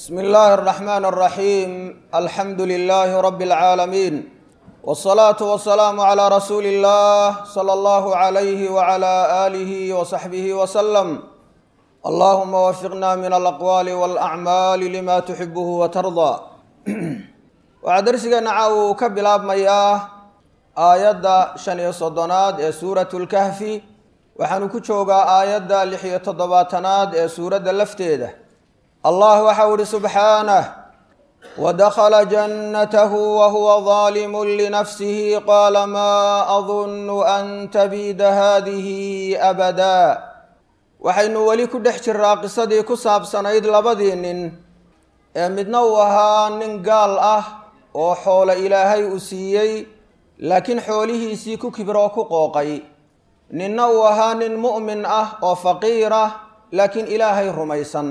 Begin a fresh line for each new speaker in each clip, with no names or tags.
bsmi illaahi اraxmaan اraxiim alxamdu lilaahi rabi اlcaalamiin wاsalaatu wasalaamu calaa rasuuli اllah sala allahu calayhi wacala aalihi wasaxbihi wasalam allahuma wafiqna min alaqwaali walacmaali lima tuxibuhu watardaa waxaa darsigeena caawa uu ka bilaabmayaa aayadda shan iyo soddonaad ee suuratu lkahfi waxaanu ku joogaa aayadda lix iyo toddobaatanaad ee suuradda lafteeda allah waxau ihi subxaanah wadakhala jannatahu wahuwa daalimu linafsihi qaala maa adunnu an tabiida haadihi abadaa waxaynu weli ku dhex jiraa qisadii ku saabsanayd labadii nin ee midna uu ahaa nin gaal ah oo xoolo ilaahay uu siiyey laakiin xoolihiisii ku kibiroo ku qooqay ninna uu ahaa nin mu'min ah oo faqiir ah laakiin ilaahay rumaysan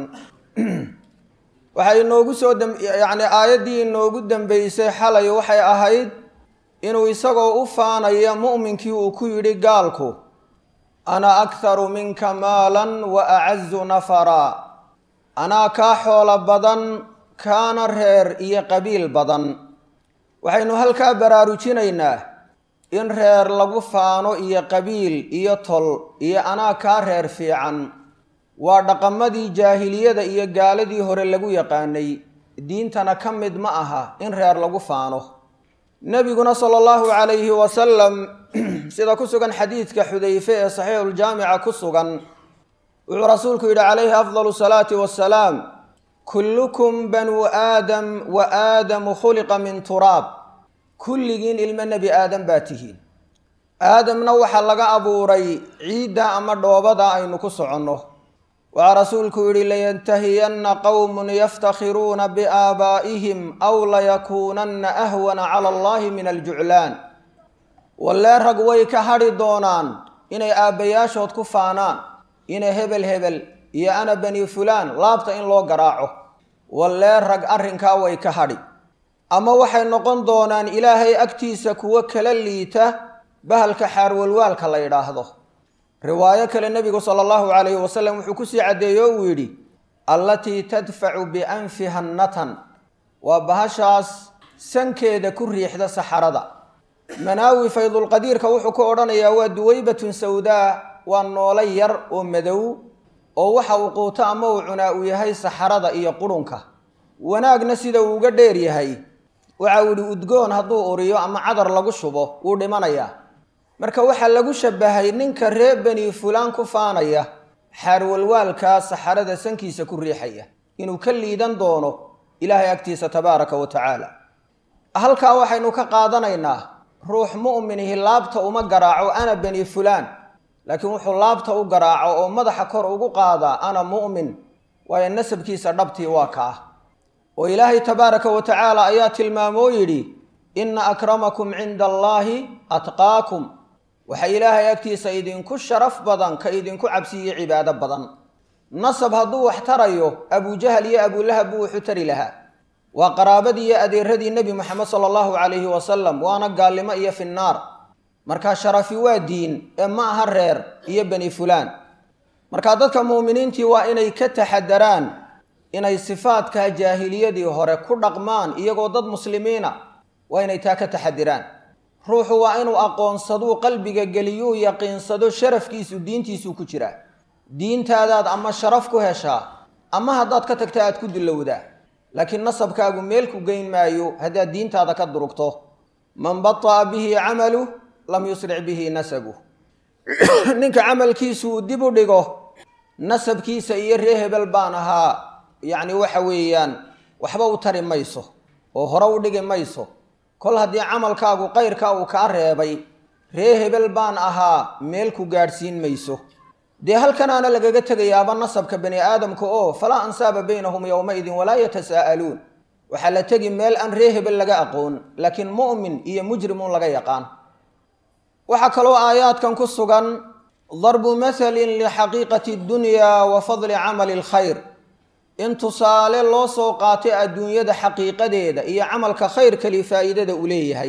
waxay inoogu soo yacni aayaddii inoogu dambeysay xalay waxay ahayd inuu isagoo u faanaya mu'minkii uu ku yidhi gaalku ana akharu minka maalan wa acazu nafaraa anaa kaa xoolo badan kaana reer iyo qabiil badan waxaynu halkaa baraarujinaynaa in reer lagu faano iyo qabiil iyo tol iyo anaa kaa reer fiican waa dhaqamadii jaahiliyada iyo gaaladii hore lagu yaqaanay diintana ka mid ma aha in reer lagu faano nebiguna sala allahu calayhi wasalam sida ku sugan xadiidka xudayfe ee saxiixuljaamica ku sugan wuxuu rasuulku yidhi calayhi afdalu salaati wasalaam kullukum banuu aadam wa aadamu khuliqa min turaab kulligiin ilmo nebi aadam baa tihiin aadamna waxaa laga abuuray ciidda ama dhoobada aynu ku soconno waxaa rasuulku yidhi layantahiyanna qowmun yaftakhiruuna biaabaa'ihim aw layakuunanna ahwana cala allahi min aljuclaan wallee rag way ka hadhi doonaan inay aabbayaashood ku faanaan inay hebel hebel iyo ana bani fulaan laabta in loo garaaco wallee rag arrinkaa way ka hadhi ama waxay noqon doonaan ilaahay agtiisa kuwo kala liita bahalka xaarwalwaalka la yidhaahdo riwaayo kale nebigu sala allahu calayhi wasalam wuxuu kusii caddeeye o uu yidhi allatii tadfacu bianfiha natan waa bahashaas sankeeda ku riixda saxarada manaawi faydulqadiirka wuxuu ku odhanayaa waa duwaybatun sawdaa waa noolo yar oo madow oo waxa uu quuto ama uu cunaa uu yahay saxarada iyo qurunka wanaagna sida uu uga dheer yahay waxa uu yidhi udgoon hadduu uriyo ama cadar lagu shubo wuu dhimanayaa marka waxaa lagu shabahay ninka reer beni fulaan ku faanaya xaarwalwaalkaa saxarada sankiisa ku riixaya inuu ka liidan doono ilaahay agtiisa tabaaraka wa tacaala halkaa waxaynu ka qaadanaynaa ruux mu'minihi laabta uma garaaco ana beni fulaan laakiin wuxuu laabta u garaaco oo madaxa kor ugu qaadaa ana mu'min waayo nasabkiisa dhabtii waa kaa oo ilaahay tabaaraka wa tacaala ayaa tilmaamoo yidhi inna akramakum cinda allaahi atqaakum waxa ilaahay agtiisa idinku sharaf badan ka idinku cabsiiyo cibaado badan nasab hadduu wax tarayo abujahal iyo abulahab buu wuxu tari lahaa waa qaraabadii iyo adeeradii nebi moxamed sala allahu calayhi wasalam waana gaalnimo iyo finnaar markaa sharafi waa diin ee ma aha reer iyo beni fulaan markaa dadka muuminiintii waa inay ka taxadaraan inay sifaadka jaahiliyadii hore ku dhaqmaan iyagoo dad muslimiina waa inay taa ka taxadiraan ruuxu waa inuu aqoonsaduu qalbiga geliyuu yaqiinsado sharafkiisu diintiisuu ku jiraa diintaadaad ama sharaf ku heshaa ama haddaad ka tagta aad ku dulowdaa laakiin nasabkaagu meel ku geyn maayo haddaad diintaada ka durugto man bata'a bihi camaluh lam yusric bihi nasabuh ninka camalkiisu uu dib u dhigo nasabkiisa iyo ree hebel baan ahaa yacni waxa weeyaan waxba u tari mayso oo hore u dhigi mayso kol haddii camalkaagu qayrka uu kaa reebay ree hebel baan ahaa meel ku gaadhsiin mayso dee halkanaana lagaga tegayaaba nasabka bani aadamka oo falaa ansaaba baynahum yowmaidin walaa yatasaa'aluun waxaa la tegi meel aan ree hebel laga aqoon laakiin mu'min iyo mujrimuun laga yaqaan waxaa kaloo aayaadkan ku sugan darbu mathalin lixaqiiqati addunya wa fadli camali alkhayr in tusaale loo soo qaatay adduunyada xaqiiqadeeda iyo camalka khayrkali faa'iidada uu leeyahay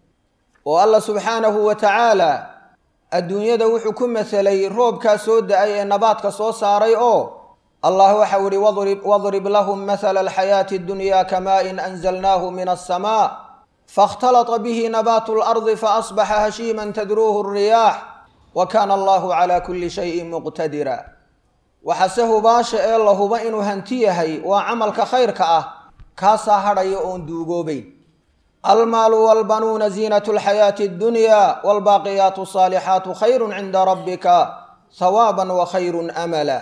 oo allah subxaanahu wa tacaala adduunyada wuxuu ku masalay roobkaa soo da-ay ee nabaadka soo saaray oo allah waxau ihi wadrib lahum mahala alxayaati اdunya kamain anzalnaahu min aلsamaa faاkhtalطa bihi nabaatu اlardi faasbaxa hashiima tadruuhu الriyaax wa kana allahu cala kuli shayin muqtadira waxase hubaasha ee la huba inuu hanti yahay waa camalka khayrka ah kaasaa hadhaya oon duugoobayn almaalu walbanuuna ziinat lxayaati اddunya wاlbaaqiyaatu الصaalixaatu khayru cinda rabbika hawaaban wa khayru amala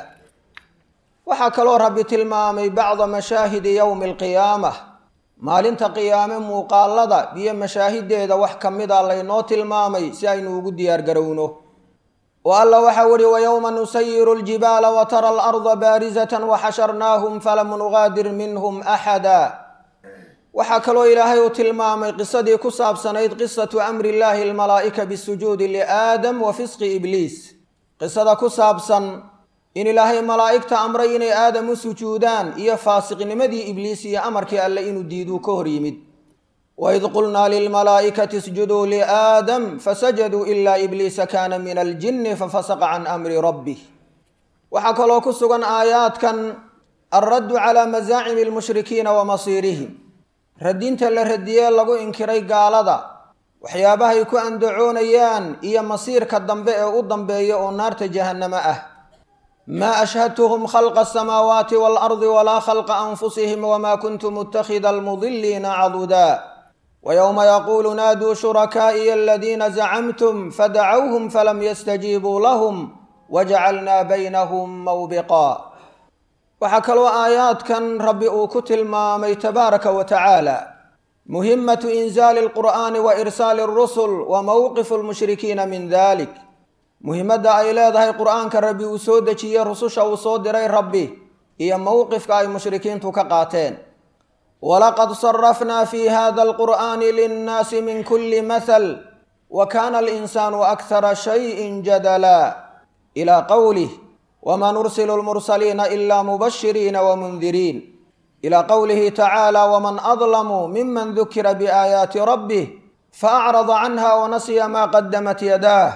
waxaa kaloo rabbi tilmaamay bacda mashaahidi yowmi alqiyaamah maalinta qiyaame muuqaalada iyo mashaahideeda wax ka mida laynoo tilmaamay si aynu ugu diyaar garowno oo alla waxau ihi wayowma nusayiru ljibaala watara alarda baarizatan waxasharnaahum falam nugaadir minhum axada waxaa kaloo ilaahay uu tilmaamay qisadii ku saabsanayd qisatu amri illaahi almalaa'ika bisujuudi liaadam wa fisqi ibliis qisada ku saabsan in ilaahay malaa'igta amray inay aadam u sujuudaan iyo faasiqnimadii ibliis iyo amarkii alle inuu diiduu ka hor yimid waid qulnaa lilmalaa'ikati isjuduu liaadam fasajaduu ilaa ibliisa kaana min aljinni fafasaqa can amri rabbih waxaa kaloo ku sugan aayaadkan alraddu calaa masaacimi almushrikiina wa masiirihim radinta la radiyee lagu inkiray gaalada waxyaabahay ku andacoonayaan iyo masiirka dambe ee u dambeeya oo naarta jahannamo ah maa ashhadtuhum khalqa asamaawaati waalardi walaa khalqa anfusihim wamaa kuntu muttakhida almudiliina cadudaa wayowma yaquulu naaduu shurakaa'iya aladiina zacamtum fadacawhum falam yastajiibuu lahum wajacalnaa baynahum mawbiqaa waxaa kaloo aayaadkan rabbi uu ku tilmaamay tabaaraka wa tacaala muhimatu inzaali alqur'aani wa irsaali alrusul wa mowqifu lmushrikiina min dalik muhimadda ay leedahay qur'aanka rabbi uu soo dejiyey rususha uu soo diray rabbi iyo mowqifka ay mushrikiintu ka qaateen walaqad sarafnaa fi hada alqur'aani linnaasi min kuli mahal wa kana alinsaanu akhara shayin jadala ilaa qowlih wma nursilu lmursaliina ila mubashiriina wmundiriin ilى qowlihi tacaala wman adlamu miman dukira biaayaati rabbih faacrada canha wanasiya ma qadamat yadaah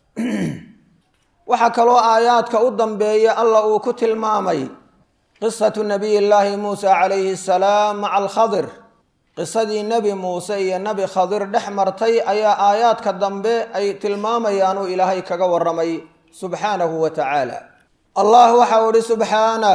waxaa kaloo aayaadka u dambeeya alla uu ku tilmaamay qisatu nabiy llaahi muusa calayhi asalaam maca alkhadir qisadii nebi muuse iyo nebi khadir dhex martay ayaa aayaadka dambe ay tilmaamayaanuu ilaahay kaga waramay subxaanahu wa tacaala allah waxau idhi subxaanah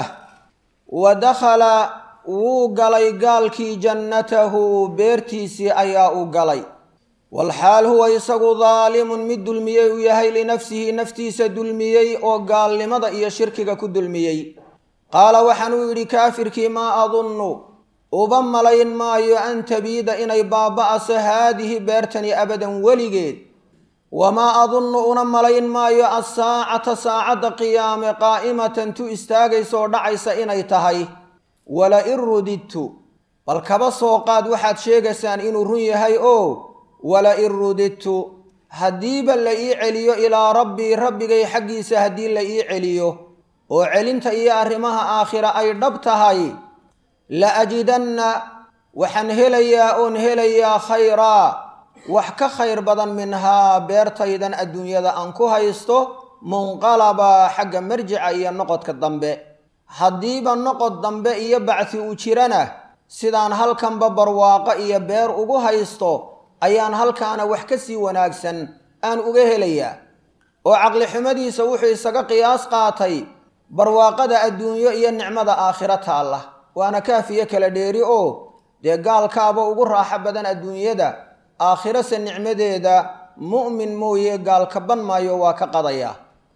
wa dakhala wuu galay gaalkii jannatahu beertiisii ayaa u galay walxaal huwa isagu daalimun mid dulmiyey uu yahay linafsihi naftiisa dulmiyey oo gaalnimada iyo shirkiga ku dulmiyey qaala waxaanuu yidhi kaafirkii maa adunnu uba malayn maayo an tabiida inay baaba'aso haadihi beertani abadan weligeed wamaa adunnu una malayn maayo assaacata saacadda qiyaame qaa'imatan tu istaagaysa oo dhacaysa inay tahay wala in rudidtu bal kaba soo qaad waxaad sheegaysaan inuu run yahay oo wala in rudidtu haddiiba la ii celiyo ilaa rabbii rabbigay xaggiisa haddii la ii celiyo oo celinta iyo arrimaha aakhira ay dhab tahay la ajidanna waxaan helayaa oon helayaa khayraa wax ka khayr badan minhaa beertaydan adduunyada aan ku haysto munqalaba xagga marjica iyo noqodka dambe haddiiba noqod dambe iyo bacsi uu jirana sidaan halkanba barwaaqo iyo beer ugu haysto ayaan halkaana wax ka sii wanaagsan aan uga helayaa oo caqlixumadiisa wuxuu isaga qiyaas qaatay barwaaqada adduunyo iyo nicmada aakhiro taalla waana kaafiyo kala dheeri oo dee gaalkaaba ugu raaxo badan adduunyada aakhirase nicmadeeda mu'min mooye gaalkaban maayo waa ka qadaya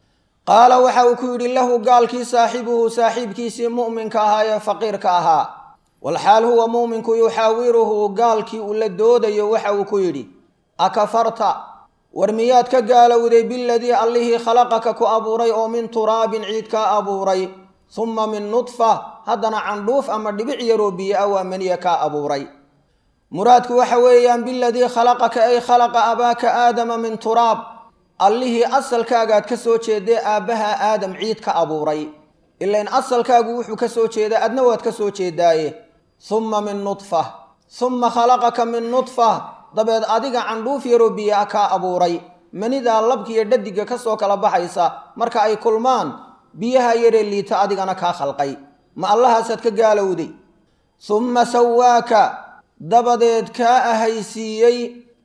qaala waxa uu ku yidhi lahu gaalkii saaxibuhu saaxiibkiisii mu'minka ahaa ee faqiirka ahaa walxaal huwa mu'minku yuxaawiruhu gaalkii uu la doodayo waxa uu ku yidhi akafarta war miyaad ka gaalowday biladii allihii khalaqaka ku abuuray oo min turaabin ciid kaa abuuray humma min nudfa haddana candhuuf ama dhibic yaroo biyo ah waa maniya kaa abuuray muraadku waxa weeyaan biladii khalaqaka ay khalaqa abaaka aadama min turaab allihii asalkaagaad ka soo jeeday aabbaha aadam ciid ka abuuray ilain asalkaagu wuxuu ka soo jeedaa adna waad ka soo jeedaaye humma min nudfa humma khalaqaka min nudfa dabeed adiga candhuuf yaroo biyo ah kaa abuuray manidaa labkiiyo dhadiga ka soo kala baxaysa marka ay kulmaan biyaha yaree liita adigana kaa khalqay ma allahaasaad ka gaalowday humma sawaaka dabadeed kaa ahaysiiyey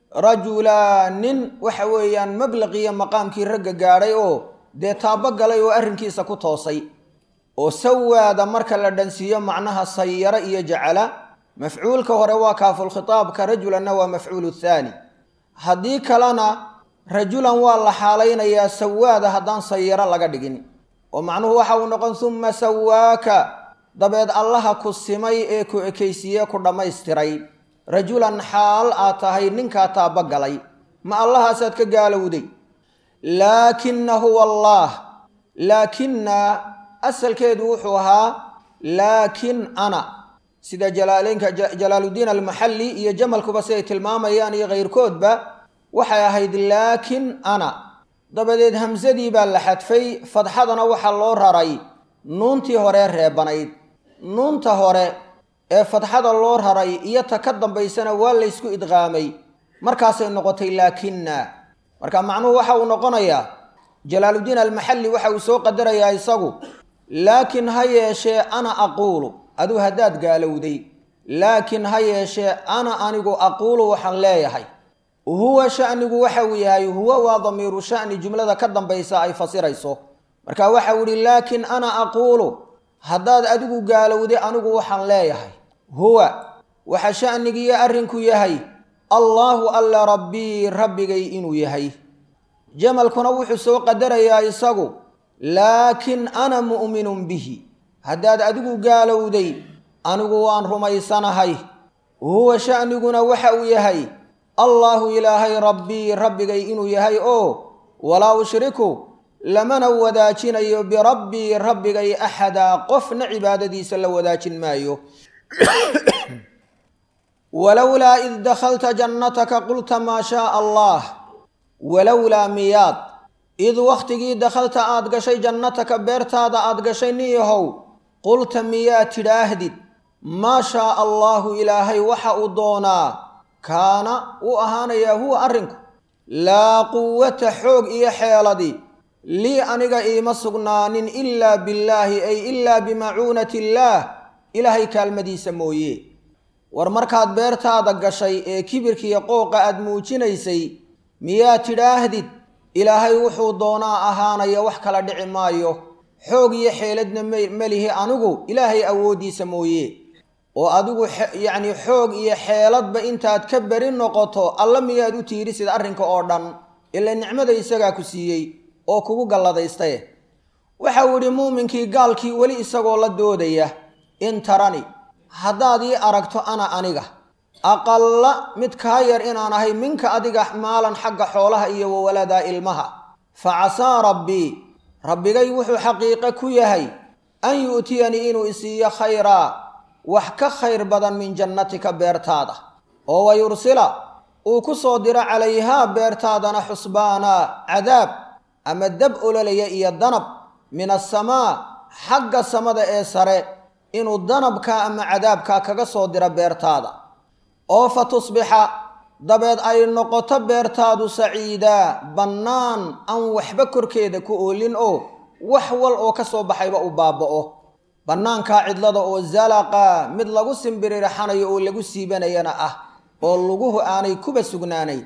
rajulaa nin waxa weeyaan mablaqiyo maqaamkii ragga gaadhay oo dee taabo galay oo arrinkiisa ku toosay oo sawaada marka la dhansiiyo macnaha sayaro iyo jacala mafcuulka hore waa kaafulkhitaabka rajulanna waa mafcuulu thaani haddii kalena rajulan waa la xaalaynayaa sawaada haddaan sayaro laga dhigin oo macnuhu waxa uu noqon humma sawaaka dabeed allaha ku simay ee ku ekaysiiye ku dhammaystiray rajulan xaal aad tahay ninkaa taaba galay ma allahaasaad ka gaalowday laakina huwa allaah laakina asalkeedu wuxuu ahaa laakin ana sida jalaaleynka jalaaluddiin almaxalli iyo jamalkuba siday tilmaamayaan iyo kayrkoodba waxay ahayd laakin ana dabadeed hamsadii baa la xadfay fadxadana waxaa loo raray nuuntii horee reebanayd nuunta hore ee fadxada loo raray iyo ta ka dambaysana waa laysku idqaamay markaasay noqotay laakina marka macnuhu waxa uu noqonayaa jalaaluddiin almaxalli waxa uu soo qadarayaa isagu laakiin ha yeeshee ana aquulu aduu haddaad gaalowday laakiin ha yeeshee ana anigu aquulu waxaan leeyahay huwa shanigu waxa uu yahay huwa waa damiiru shani jumlada ka dambaysa ay fasirayso marka waxa uu yihi laakiin ana aquulu haddaad adigu gaalowday anigu waxaan leeyahay huwa waxa shanigiiyo arrinku yahay allaahu alla rabbii rabbigay inuu yahay jamalkuna wuxuu soo qadarayaa isagu laakiin ana mu'minun bihi haddaad adigu gaalowday anigu waan rumaysanahay huwa shaniguna waxa uu yahay allaahu ilaahay rabbii rabbigay inuu yahay oo walaa ushriku lamana wadaajinayo birabbii rabbigay axadaa qofna cibaadadiisa la wadaajin maayo walowlaa id dakhalta jannataka qulta maa shaaa allah walowlaa miyaad id wakhtigii dakhalta aad gashay jannataka beertaada aad gashay nin yahow qulta miyaad tidhaahdid maa shaaa allaahu ilaahay waxa uu doonaa kaana uu ahaanayaa huwa arrinku laa quwata xoog iyo xeeladi lii aniga iima sugnaanin ilaa billaahi ay ilaa bimacuunati illaah ilaahay kaalmadiisa mooye war markaad beertaada gashay ee kibirkiiyo qooqa aad muujinaysay miyaad tidhaahdid ilaahay wuxuu doonaa ahaanaya wax kala dhici maayo xoog iyo xeeladna melihi anigu ilaahay awooddiisa mooye oo adigu yacni xoog iyo xeeladba intaad ka beri noqoto alla miyaad u tiirisid arrinka oo dhan ila nicmada isagaa ku siiyey oo kugu galladaystaye waxa uu yidhi muuminkii gaalkii weli isagoo la doodaya in tarani haddaad ii aragto ana aniga aqalla mid kaa yar inaan ahay minka adiga maalan xagga xoolaha iyo wawaladaa ilmaha fa casaa rabbii rabbigay wuxuu xaqiiqe ku yahay an yu'tiyanii inuu isiiyo khayraa wax ka khayr badan min jannatika beertaada oo wa yursila uu ku soo diro calayhaa beertaadana xusbaana cadaab ama dab ololaya iyo danab min asamaa xagga samada ee sare inuu danabkaa ama cadaabkaa kaga soo diro beertaada oo fa tusbixa dabeed ay noqoto beertaadu saciidaa bannaan aan waxba korkeeda ku oolin oo wax wal oo ka soo baxayba u baaba'o bannaankaa cidlada oo zalaqa mid lagu simbiririxanayo oo lagu siibanayana ah oo luguhu aanay kuba sugnaanayn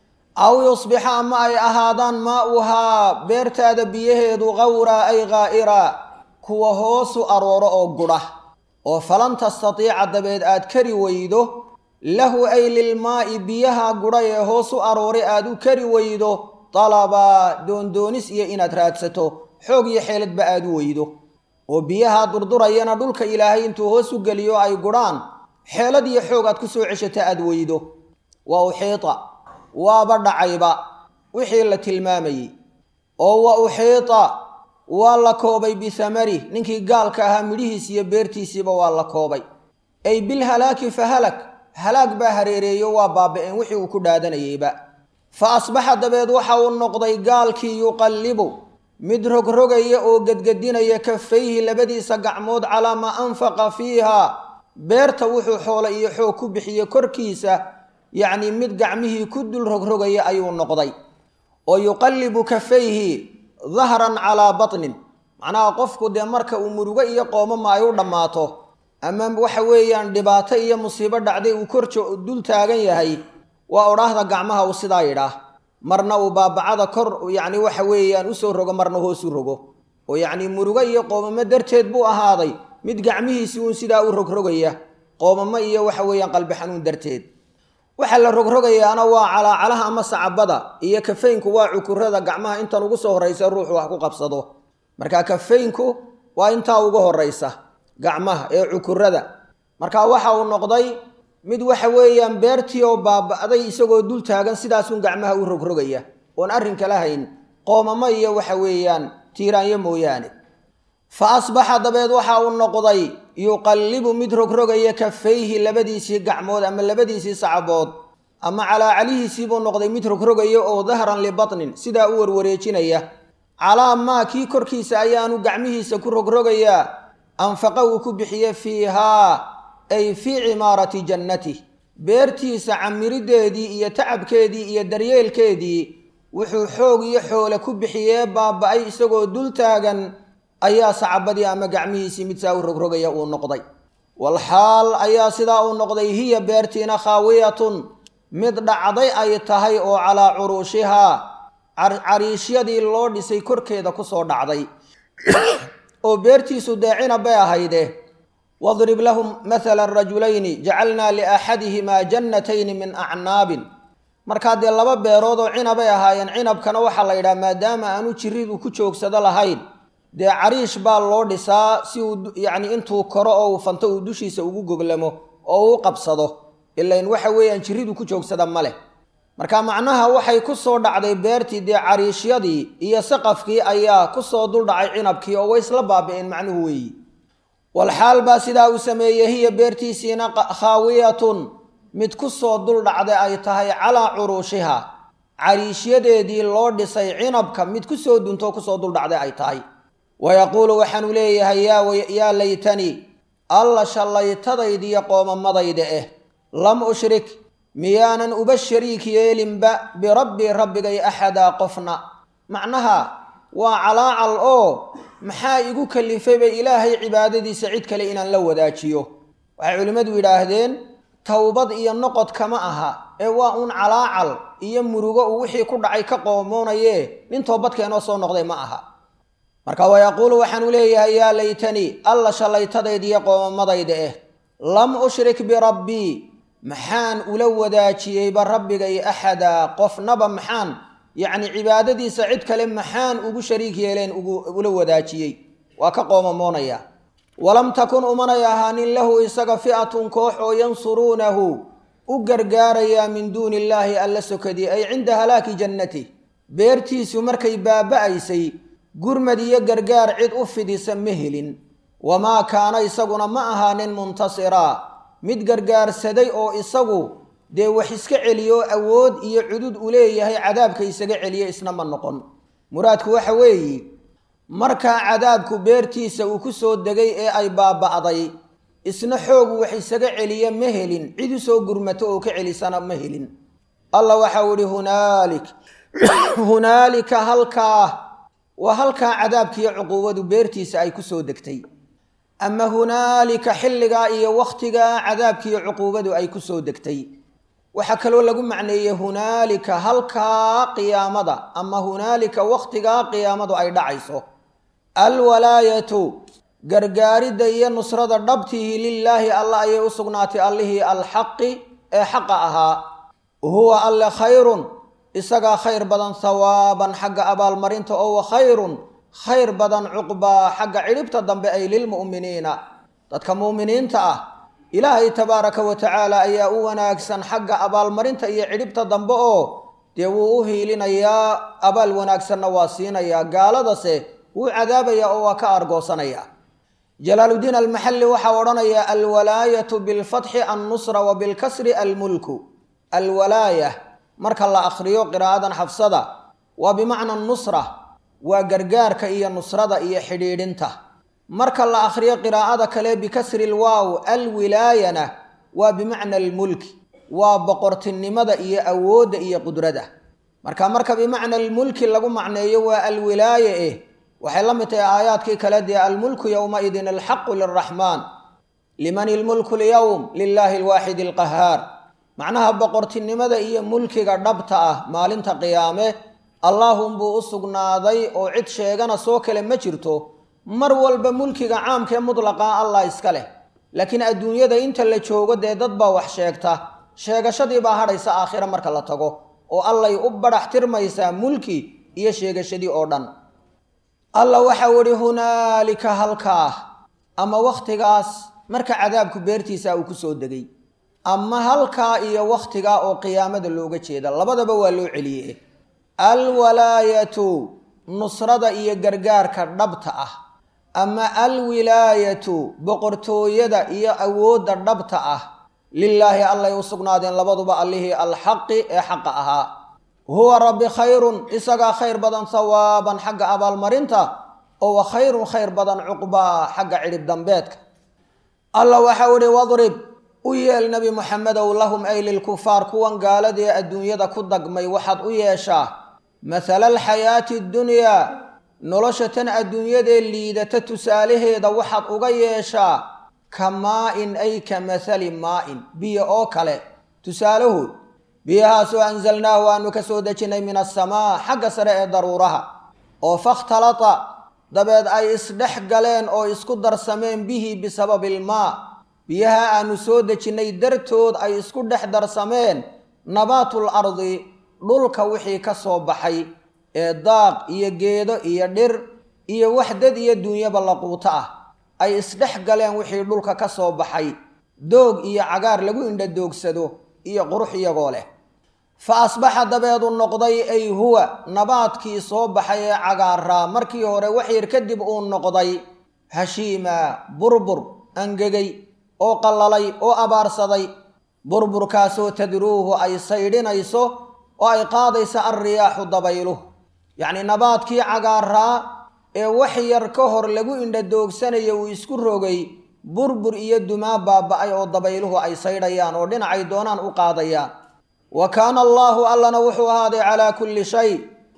aw yusbixa ama ay ahaadaan maa'uhaa beertaada biyaheedu qawraa ay gaa'iraa kuwa hoosu arooro oo gudha oo falan tastatiica dabeed aad kari weydo lahu ay lilmaa'i biyaha gudha ee hoosu aroore aad u kari weydo dalabaa doondoonis iyo inaad raadsato xoog iyo xeeladba aad u weydo oo biyaha durdurayana dhulka ilaahay intuu hoos u geliyo ay gudhaan xeelad iyo xoog aad ku soo ceshata aad weydo waa uxiita waaba dhacayba wixii la tilmaamayey oo wa uxiita waa la koobay bihamarih ninkii gaalka ahaa midhihiis iyo beertiisiiba waa la koobay ay bilhalaaki fa halak halaag baa hareereeyo waa baaba-een wixii uu ku dhaadanayeyba fa asbaxa dabeed waxa uu noqday gaalkii yuqallibu mid rogrogaya oo gedgedinaya kafayhi labadiisa gacmood calaa maa anfaqa fiiha beerta wuxuu xoole iyo xoog ku bixiye korkiisa yacnii mid gacmihii ku dul rogrogaya ayuu noqday oo yuqallibu kafayhi dahran calaa batnin macnaha qofku dee marka uu murugo iyo qoomama ay u dhammaato ama waxa weeyaan dhibaato iyo musiibo dhacday uu korjo dul taagan yahay waa odhaahda gacmaha uu sidaa yidhaah marna uu baabacada kor yacni waxa weeyaan usoo rogo marna hoosu rogo oo yacni murugo iyo qoomamo darteed buu ahaaday mid gacmihiisii uun sidaa u rogrogaya qoomamo iyo waxa weeyaan qalbi xanuun darteed waxaa la rogrogayaana waa calaacalaha ama sacabada iyo kafaynku waa cukurada gacmaha intan ugu soo horraysa ruuxu wax ku qabsado marka kafaynku waa intaa ugu horraysa gacmaha ee cukurada marka waxa uu noqday mid waxa weeyaan beertii oo baaba'day isagoo dul taagan sidaasun gacmaha u rogrogaya oon arrin kala hayn qoomamo iyo waxa weeyaan tiiraanyo mooyaane fa asbaxa dabeed waxa uu noqday yuqallibu mid rogrogaya kafayhi labadiisii gacmood ama labadiisii sacabood ama calaacalihiisii buu noqday mid rogrogaya oo dahran libatnin sidaa u warwareejinaya calaa maa kii korkiisa ayaanu gacmihiisa ku rogrogayaa anfaqa uu ku bixiye fiihaa ay fii cimaarati jannatih beertiisa camirideedii iyo tacabkeedii iyo daryeelkeedii wuxuu xoog iyo xoole ku bixiyee baaba-ay isagoo dul taagan ayaa sacabadii ama gacmihiisii mid saa u rogrogaya uu noqday walxaal ayaa sidaa uu noqday hiya beertiina khaawiyatun mid dhacday ay tahay oo calaa curuushihaa cariishyadii loo dhisay korkeeda kusoo dhacday oo beertiisu deecina bay ahayde wadrib lahum mathala rajulayni jacalnaa liaxadihimaa jannatayni min acnaabin markaa dee laba beerood oo cinabay ahaayeen cinabkana waxaa la yidhaha maadaama aanu jiridu ku joogsado lahayn dee cariish baa loo dhisaa si uu yacni intuu koro oo uu fanto uu dushiisa ugu goglamo oo uu qabsado ilain waxa weeyaan jiridu ku joogsada ma leh marka macnaha waxay ku soo dhacday beertii dee cariishyadii iyo saqafkii ayaa ku soo duldhacay cinabkii oo way isla baabi'een macnuhu weeyi walxaal baa sidaa uu sameeyey hiya beertiisiina khaawiyatun mid ku soo duldhacday ay tahay calaa curuushiha cariishyadeedii loo dhisay cinabka mid ku soo duntoo kusoo duldhacday ay tahay wa yaquulu waxaanu leeyahay yaa laytanii alla shallaytadaydiiyo qoomamadayda eh lam ushrik miyaanan uba shariik yeelinba birabbii rabbigay axadaa qofna macnaha waa calaacal oo maxaa igu kalifayba ilaahay cibaadadiisa cid kale inaan la wadaajiyo waxay culimmadu yidhaahdeen towbad iyo noqod kama aha ee waa uun calaacal iyo murugo uu wixii ku dhacay ka qoomoonaye nin toobadkeenoo soo noqday ma aha marka wa yaquulu waxaanu leeyahay yaa laytanii alla shallaytadaydiiyo qoomamadayda eh lam ushrik birabbii maxaan ula wadaajiyeyba rabbigay axadaa qofnaba maxaan yacni cibaadadiisa cid kale maxaan ugu shariik yeeleen ula wadaajiyey waa ka qoomamoonaya walam takun umanay ahaanin lahu isaga fi'atun koox oo yansuruunahu u gargaarayaa min duuni illaahi alla sokadii ay cinda halaaki jannatih beertiisu markay baaba'aysay gurmad iyo gargaar cid u fidisa ma helin wamaa kaana isaguna ma ahaanin muntasiraa mid gargaarsaday oo isagu dee wax iska celiyo awood iyo cudud u leeyahay cadaabka isaga celiya isna ma noqon muraadku waxa weeye markaa cadaabku beertiisa uu ku soo degay ee ay baaba'day isna xoogu wax isaga celiya ma helin cid u soo gurmato oo ka celisana ma helin allah waxau ihi hunaalik hunaalika halkaa waa halkaa cadaabkiiyo cuquubadu beertiisa ay ku soo degtay ama hunaalika xilligaa iyo wakhtigaa cadaabkiiyo cuquubadu ay ku soo degtay waxaa kaloo lagu macneeyey hunaalika halkaa qiyaamada ama hunaalika wakhtigaa qiyaamadu ay dhacayso alwalaayatu gargaaridda iyo nusrada dhabtihi lilaahi alla ayay u sugnaatay allihii alxaqi ee xaqa ahaa huwa alle khayrun isagaa khayr badan hawaaban xagga abaalmarinta oo wa khayrun khayr badan cuqbaa xagga cidhibta dambe ay lilmu'miniina dadka mu'miniinta ah ilaahay tabaaraka wa tacaala ayaa u wanaagsan xagga abaalmarinta iyo cidhibta dambe oo dee wuu u hiilinayaa abaal wanaagsanna waa siinayaa gaaladase wuu cadaabayaa oo waa ka argoosanaya jalaaluddiin almaxalli waxaa odhanayaa alwalaayatu bilfatxi annusra wa bilkasri almulku alwalaaya marka la akhriyo qiraa'adan xafsada waa bimacna nusra waa gargaarka iyo nusrada iyo xidhiidhinta marka la akhriyo qiraa'ada kale bikasri lwaaw alwilaayana waa bimacna almulki waa boqortinimada iyo awoodda iyo qudrada marka marka bimacna almulki lagu macneeyo waa alwilaaya eh waxay la mid tahay aayaadkii kale dee almulku yowmaidin alxaqu liraxmaan liman ilmulku lyowm lilaahi alwaaxid alqahaar macnaha boqortinimada iyo mulkiga dhabta ah maalinta qiyaame allaahunbuu u sugnaaday oo cid sheegana soo kale ma jirto mar walba mulkiga caamkaee mutlaqaa allah iska leh laakiin adduunyada inta la joogo dee dad baa wax sheegta sheegashadii baa hadhaysa aakhira marka la tago oo allay u badhax tirmaysaa mulki iyo sheegashadii oo dhan alla waxau idhi hunaalika halkaa ama wakhtigaas marka cadaabku beertiisa uu ku soo degay ama halkaa iyo wakhtigaa oo qiyaamada looga jeeda labadaba waa loo celiye alwalaayatu nusrada iyo gargaarka dhabta ah ama alwilaayatu boqortooyada iyo awoodda dhabta ah lilaahi allay u sugnaadeen labaduba allihii alxaqi ee xaqa ahaa huwa rabbi khayrun isagaa khayr badan sawaaban xagga abaalmarinta oo wa khayrun khayr badan cuqbaa xagga cidhib dambeedka alla waxau idhi wadrib u yeel nebi moxamedow lahum ay lilkufaar kuwan gaaladee adduunyada ku dagmay waxaad u yeeshaa mathala alxayaati addunyaa nolosha tan adduunyadee liidata tusaalaheeda waxaad uga yeeshaa ka maa-in ay ka mathali maa-in biyo oo kale tusaalahood biyahaasoo anzalnaahu aanu ka soo dejinnay min asamaa xagga sare ee daruuraha oo fakhtalata dabeed ay isdhex galeen oo isku darsameen bihi bisababi ilmaa biyaha aanu soo dejinnay dartood ay isku dhex darsameen nabaatul ardi dhulka wixii ka soo baxay ee daaq iyo geedo iyo dhir iyo waxdad iyo duunyaba laquuto ah ay isdhex galeen wixii dhulka ka soo baxay doog iyo cagaar lagu indhadoogsado iyo qurux iyagoo leh fa asbaxa dabeedu noqday ay huwa nabaadkii soo baxay ee cagaaraa markii hore waxyar kadib uu noqday hashiima burbur angegay oo qallalay oo abaarsaday burburkaasoo tadruuhu ay saydhinayso oo ay qaadaysa alriyaaxu dabayluh yacnii nabaadkii cagaaraa ee wax yar ka hor lagu indhadoogsanayo uu isku rogay burbur iyo dumaa baaba-ay oo dabayluhu ay saydhayaan oo dhinacay doonaan u qaadayaan wa kaana allaahu allana wuxuu ahaaday calaa kulli shay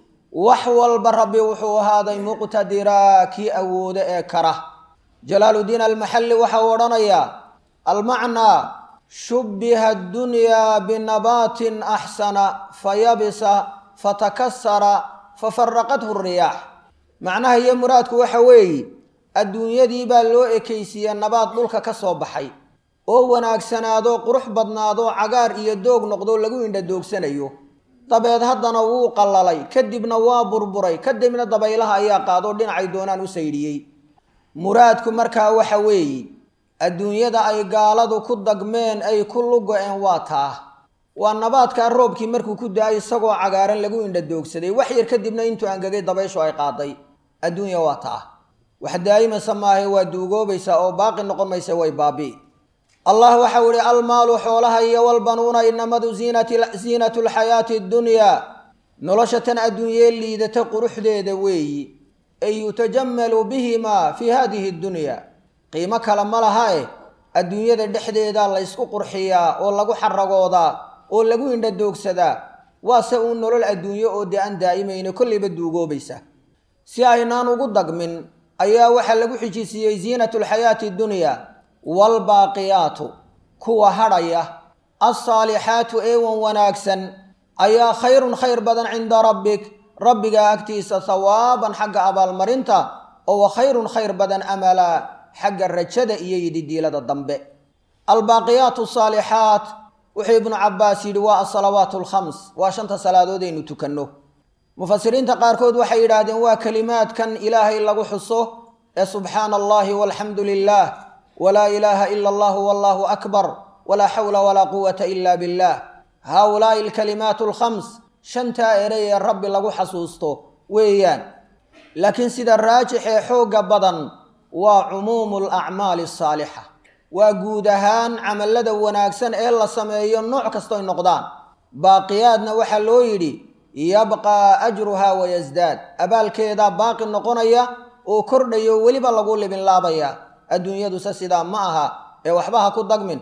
wax walba rabbi wuxuu ahaaday muqtadiraa kii awoodo ee kara jalaaludiin almaxalli waxau odhanayaa almacnaa shubbiha addunyaa binabaatin axsana fayabisa fatakasara fafaraqathu riyaax macnaha iyo muraadku waxa weeye adduunyadii baa loo ekaysiiya nabaad dhulka ka soo baxay oo wanaagsanaado qurux badnaado cagaar iyo doog noqdo lagu indhadoogsanayo dabeed haddana wuu qallalay kadibna waa burburay kadibna dabaylaha ayaa qaadoo dhinacay doonaan u saydhiyey muraadku markaa waxa weeye adduunyada ay gaaladu ku dagmeen ay ku lugo-een waa taa waa nabaadkaa roobkii markuu ku da-ay isagoo cagaaran lagu indhadoogsaday wax yar kadibna intuu angegay dabayshu ay qaaday adduunya waa taa wax daa'imaysa maahae waa duugoobaysaa oo baaqi noqon maysa way baabi'i allah waxau ihi almaalu xoolaha iyo walbanuuna inamadu ziinatu lxayaati ddunyaa nolosha tan adduunyee liidata quruxdeeda weeyi ay yutajammalu bihimaa fii hadihi ddunyaa qiimo kale ma laha eh adduunyada dhexdeeda laysku qurxiyaa oo lagu xaragoodaa oo lagu indhadoogsadaa waase uun nolol adduunyo oo dee aan daa'imayno kollayba duugoobaysa si aynaan ugu dagmin ayaa waxaa lagu xijisiiyey ziinatu lxayaati ddunyaa waalbaaqiyaatu kuwa hadhaya alsaalixaatu eewan wanaagsan ayaa khayrun khayr badan cinda rabbik rabbigaa agtiisa hawaaban xagga abaalmarinta oo wa khayrun khayr badan amalaa xagga rajada iyo yididiilada dambe albaaqiyaatu saalixaat wuxuu ibnu cabbaas yidhi waa asalawaat alkhams waa shanta salaadood aynu tukanno mufasiriinta qaarkood waxay yidhaahdeen waa kelimaadkan ilaahay lagu xuso ee subxaana allahi walxamdu lilah walaa ilaaha ila allahu wallahu akbar walaa xawla walaa quwata ila billah haaulaai alkalimaatu alkhams shantaa erey ee rabbi lagu xasuusto weeyaan laakiin sida raajix ee xoogga badan waa cumuumu alacmaali asaalixa waa guud ahaan camallada wanaagsan ee la sameeyo nooc kastoy noqdaan baaqiyaadna waxaa loo yidhi yabqaa ajruha wayasdaad abaalkeedaa baaqi noqonaya oo kordhayo weliba lagu libinlaabaya adduunyaduse sidaa ma aha ee waxba ha ku dagmin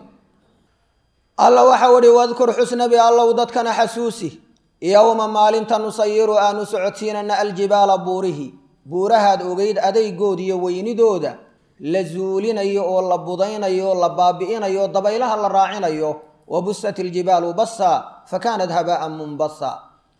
alla waxau idhi wadkur xusnabi allow dadkana xasuusi yowma maalinta nusayiru aanu socodsiinana aljibaala buurihi buurahaad ogeyd adaygood iyo weynidooda la zuulinayo oo la budaynayo la baabi'inayo dabaylaha la raacinayo wa busat iljibaalu bassa fa kaanat habaa'an munbasa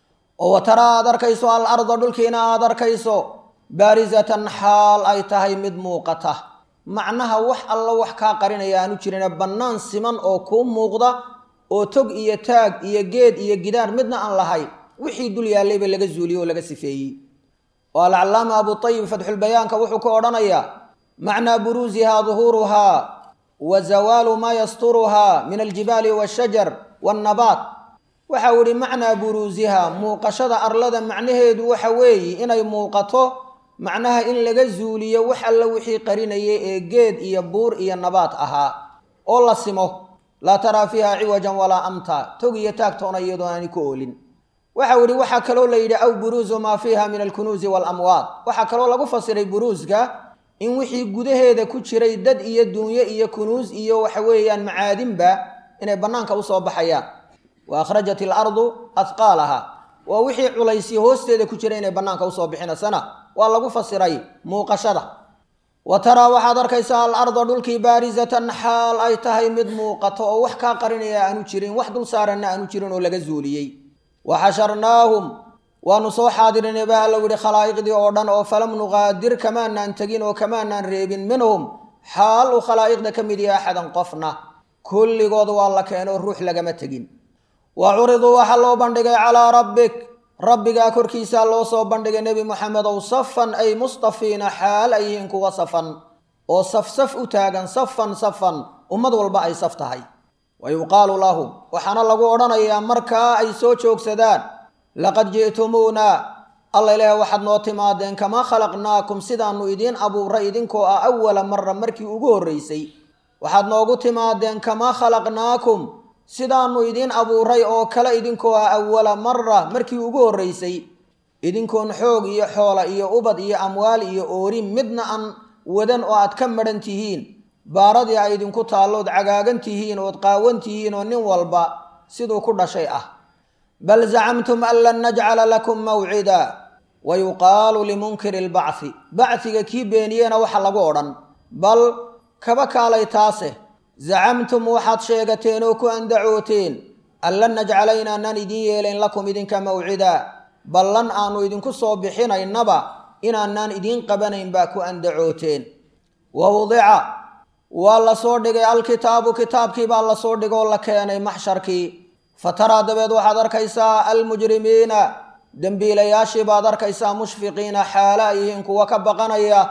oo wataraa aad arkayso al arda dhulkiina aad arkayso baarisatan xaal ay tahay mid muuqata macnaha wax alla wax kaa qarinaya aanu jirina bannaan siman oo kuu muuqda oo tog iyo taag iyo geed iyo gidaar midna aan lahayn wixii dul yaallayba laga zuuliyey oo laga sifeeyey oo alcallaama abutayib fatxulbayaanka wuxuu ka odhanayaa macnaa buruusihaa duhuuruhaa wa zawaalu maa yasturuhaa min aljibaali waashajar waannabaat waxau idhi macnaa buruusihaa muuqashada arlada macnaheedu waxa weeye inay muuqato macnaha in laga zuuliyo wax alla wixii qarinayay ee geed iyo buur iyo nabaad ahaa oo la simo laa taraa fiiha ciwajan walaa amta tog iyo taagtoona iyadoo aani ku oolin waxau idhi waxaa kaloo la yidhi aw buruusu maa fiiha min alkunuusi waalamwaad waxaa kaloo lagu fasiray buruuska in wixii gudaheeda ku jiray dad iyo duunyo iyo kunuus iyo waxa weeyaan macaadinba inay bannaanka usoo baxayaan wa akhrajat ilardu ahqaalaha waa wixii culaysii hoosteeda ku jira inay bannaanka usoo bixinasana waa lagu fasiray muuqashada wa taraa waxaad arkaysaa al arda dhulkii baarisatan xaal ay tahay mid muuqato oo wax kaa qarinaya aanu jirin wax dul saaranna aanu jirin oo laga zuuliyey wa xasharnaahum waanu soo xaadirinay baa allow yihi khalaa'iqdii oo dhan oo falam nuqaadir kamaanaan tegin oo kamaanaan reebin minhum xaal uu khalaa'iqda ka mid yahay axadan qofna kulligood waa la keeno ruux lagama tegin wa curiduu waxaa loo bandhigay calaa rabbik rabbigaa korkiisaa loo soo bandhigay nebi moxamedow safan ay mustafiina xaal ay yihiin kuwa safan oo safsaf u taagan safan safan ummad walba ay saf tahay wa yuqaalu lahum waxaana lagu odhanayaa markaa ay soo joogsadaan laqad ji'tumuuna alla ilaaha waxaad noo timaadeen kamaa khalaqnaakum sidaannu idiin abuuray idinkoo ah awala mara markii ugu horraysay waxaad noogu timaadeen kamaa khalaqnaakum sidaannu idiin abuuray oo kale idinkoo ah awala mara markii ugu horraysay idinkoon xoog iyo xoola iyo ubad iyo amwaal iyo oori midna aan wadan oo aad ka madhan tihiin baaradii ay idinku taallood cagaagan tihiin ood qaawan tihiin oo nin walba siduu ku dhashay ah bal zacamtum an lan najcala lakum mawcida wa yuqaalu limunkiri albacthi bacdiga kii beeniyena waxa lagu odhan bal kaba kaalay taase zacamtum waxaad sheegateen oo ku andacooteen an lan najcala inaanaan idiin yeelayn lakum idinka mawcida ballan aanu idinku soo bixinaynaba inaanaan idiin qabanayn baa ku andacooteen wa wudica waa la soo dhigay alkitaabu kitaabkii baa la soo dhigoo la keenay maxsharkii fa taraa dabeed waxaad arkaysaa almujrimiina dembiilayaashii baad arkaysaa mushfiqiina xaala ay yihiin kuwa ka baqanaya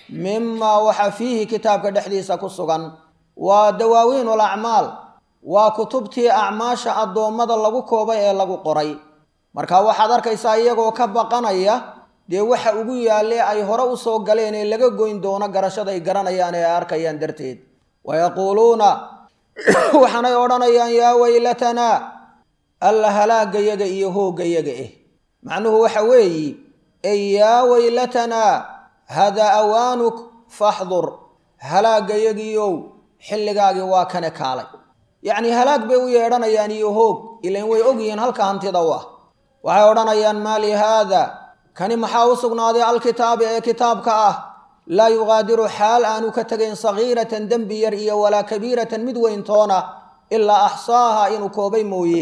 mimaa waxa fiihi kitaabka dhexdiisa ku sugan waa dawaawiin alacmaal waa kutubtii acmaasha addoommada lagu koobay ee lagu qoray marka waxaad arkaysaa iyagoo ka baqanaya dee waxa ugu yaalle ay hore u soo galeen ee laga goyn doono garashaday garanayaan ee ay arkayaan darteed wa yaquuluuna waxaanay odhanayaan yaa weylatanaa alla halaagayaga iyo hooggayaga eh macnuhu waxa weeyi ey yaa weylatanaa hadaa awaanuk faxdur halaagayagiiow xilligaagii waa kane kaalay yacnii halaag bay u yeedhanayaan iyo hoog ilain way ogyihiin halka hantida u ah waxay odhanayaan maa li haada kani maxaa u sugnaaday alkitaabi ee kitaabka ah laa yuqaadiru xaal aanu ka tegayn sagiiratan dembi yar iyo walaa kabiiratan mid weyntoona ilaa axsaaha inuu koobay mooye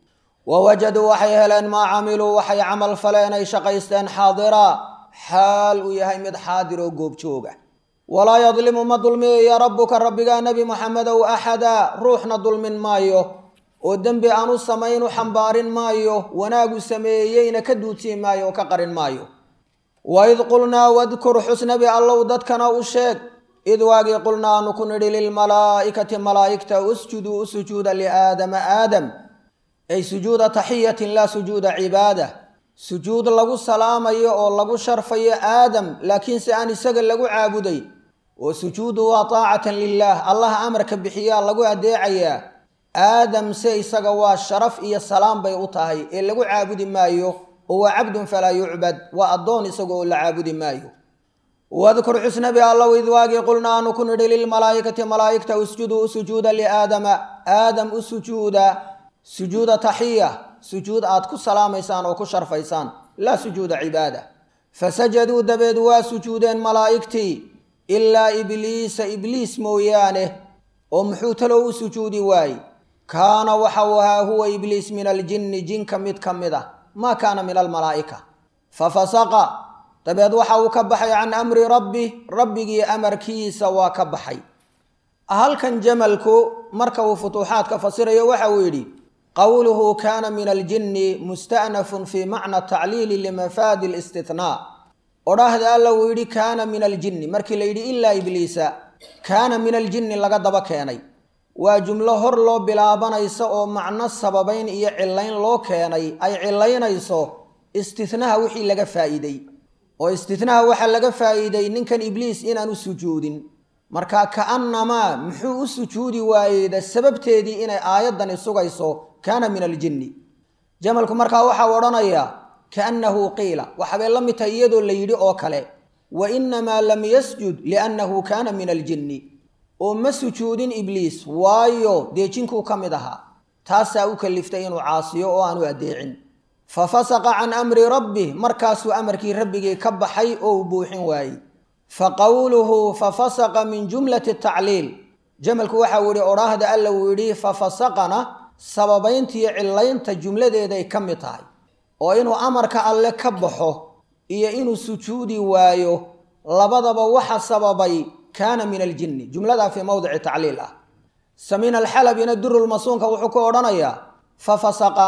wa wajaduu waxay heleen maa camiluu waxay camal faleen ay shaqaysteen xaadira xaal uu yahay mid xaadir oo goobjooga walaa yadlimu ma dulmiyaya rabbuka rabbigaa nebi moxamedow axada ruuxna dulmin maayo oo dembi aan u samayn u xambaarin maayo wanaagu sameeyeyna ka duutiin maayo oo ka qarin maayo waid qulnaa wadkur xusnabi allow dadkana u sheeg id waagii qulnaa aanu ku nidhi lilmalaa'ikati malaa'igta usjuduu u sujuuda liaadama aadam ay sujuuda taxiyatin laa sujuuda cibaada sujuud lagu salaamayo oo lagu sharfayo aadam laakiinse aan isaga lagu caabuday oo sujuudu waa taacatan lilaah allaha amarka bixiyaa lagu adeecayaa aadam se isaga waa sharaf iyo salaam bay u tahay ee lagu caabudi maayo oo waa cabdun falaa yucbad waa addoon isaga oo la caabudi maayo wadkur xusnabi allow id waagii qulna aanu ku nidhi lilmalaa'ikati malaa'igta usjuduu u sujuuda liaadama aadam u sujuuda sujuuda taxiya sujuud aad ku salaamaysaan oo ku sharfaysaan laa sujuuda cibaada fasajaduu dabeed waa sujuudeen malaa'igtii ilaa ibliisa ibliis mooyaane oo muxuu talow u sujuudi waaye kaana waxa uu ahaa huwa ibliis min aljinni jinka mid ka mid ah maa kaana min almalaa'ika fa fasaqa dabeed waxa uu ka baxay can amri rabbi rabbigii amarkiisa waa ka baxay halkan jamalku marka uu futuuxaadka fasirayo waxa uu yidhi qowluhu kaana min aljinni musta'nafun fii macna tacliili limafaadi listithnaa odhaahda alla uu yidhi kaana min aljinni markii la yidhi ilaa ibliisa kaana min aljinni laga daba keenay waa jumlo hor loo bilaabanaysa oo macno sababayn iyo cilayn loo keenay ay cilaynayso istihnaha wixii laga faa'iidey oo istihnaha waxaa laga faa'iiday ninkan ibliis inaanu sujuudin marka ka'annamaa muxuu u sujuudi waayeyda sababteedii inay aayaddani sugayso kaana min aljinni jamalku markaa waxaa odhanayaa kaannahu qiila waxabay la mid tahay iyadoo la yidhi oo kale wa innamaa lam yasjud liannahu kaana min aljinni oo ma sujuudin ibliis waayo dee jinkuu ka mid ahaa taasaa u kaliftay inuu caasiyo oo aanu addeecin fa fasaqa can amri rabbih markaasuu amarkii rabbigii ka baxay oo uu buuxin waayey fa qowluhu fa fasaqa min jumlati tacliil jamalku waxa uu yihi odhaahda alla uu yidhi fa fasaqana sababayntiiyo cillaynta jumladeeday ka mid tahay oo inuu amarka alle ka baxo iyo inuu sujuudi waayo labadaba waxa sababay kaana min aljinni jumladaa fii mowdici tacliil ah samiin alxalabina durulmasuunka wuxuu ku odhanayaa fa fasaqa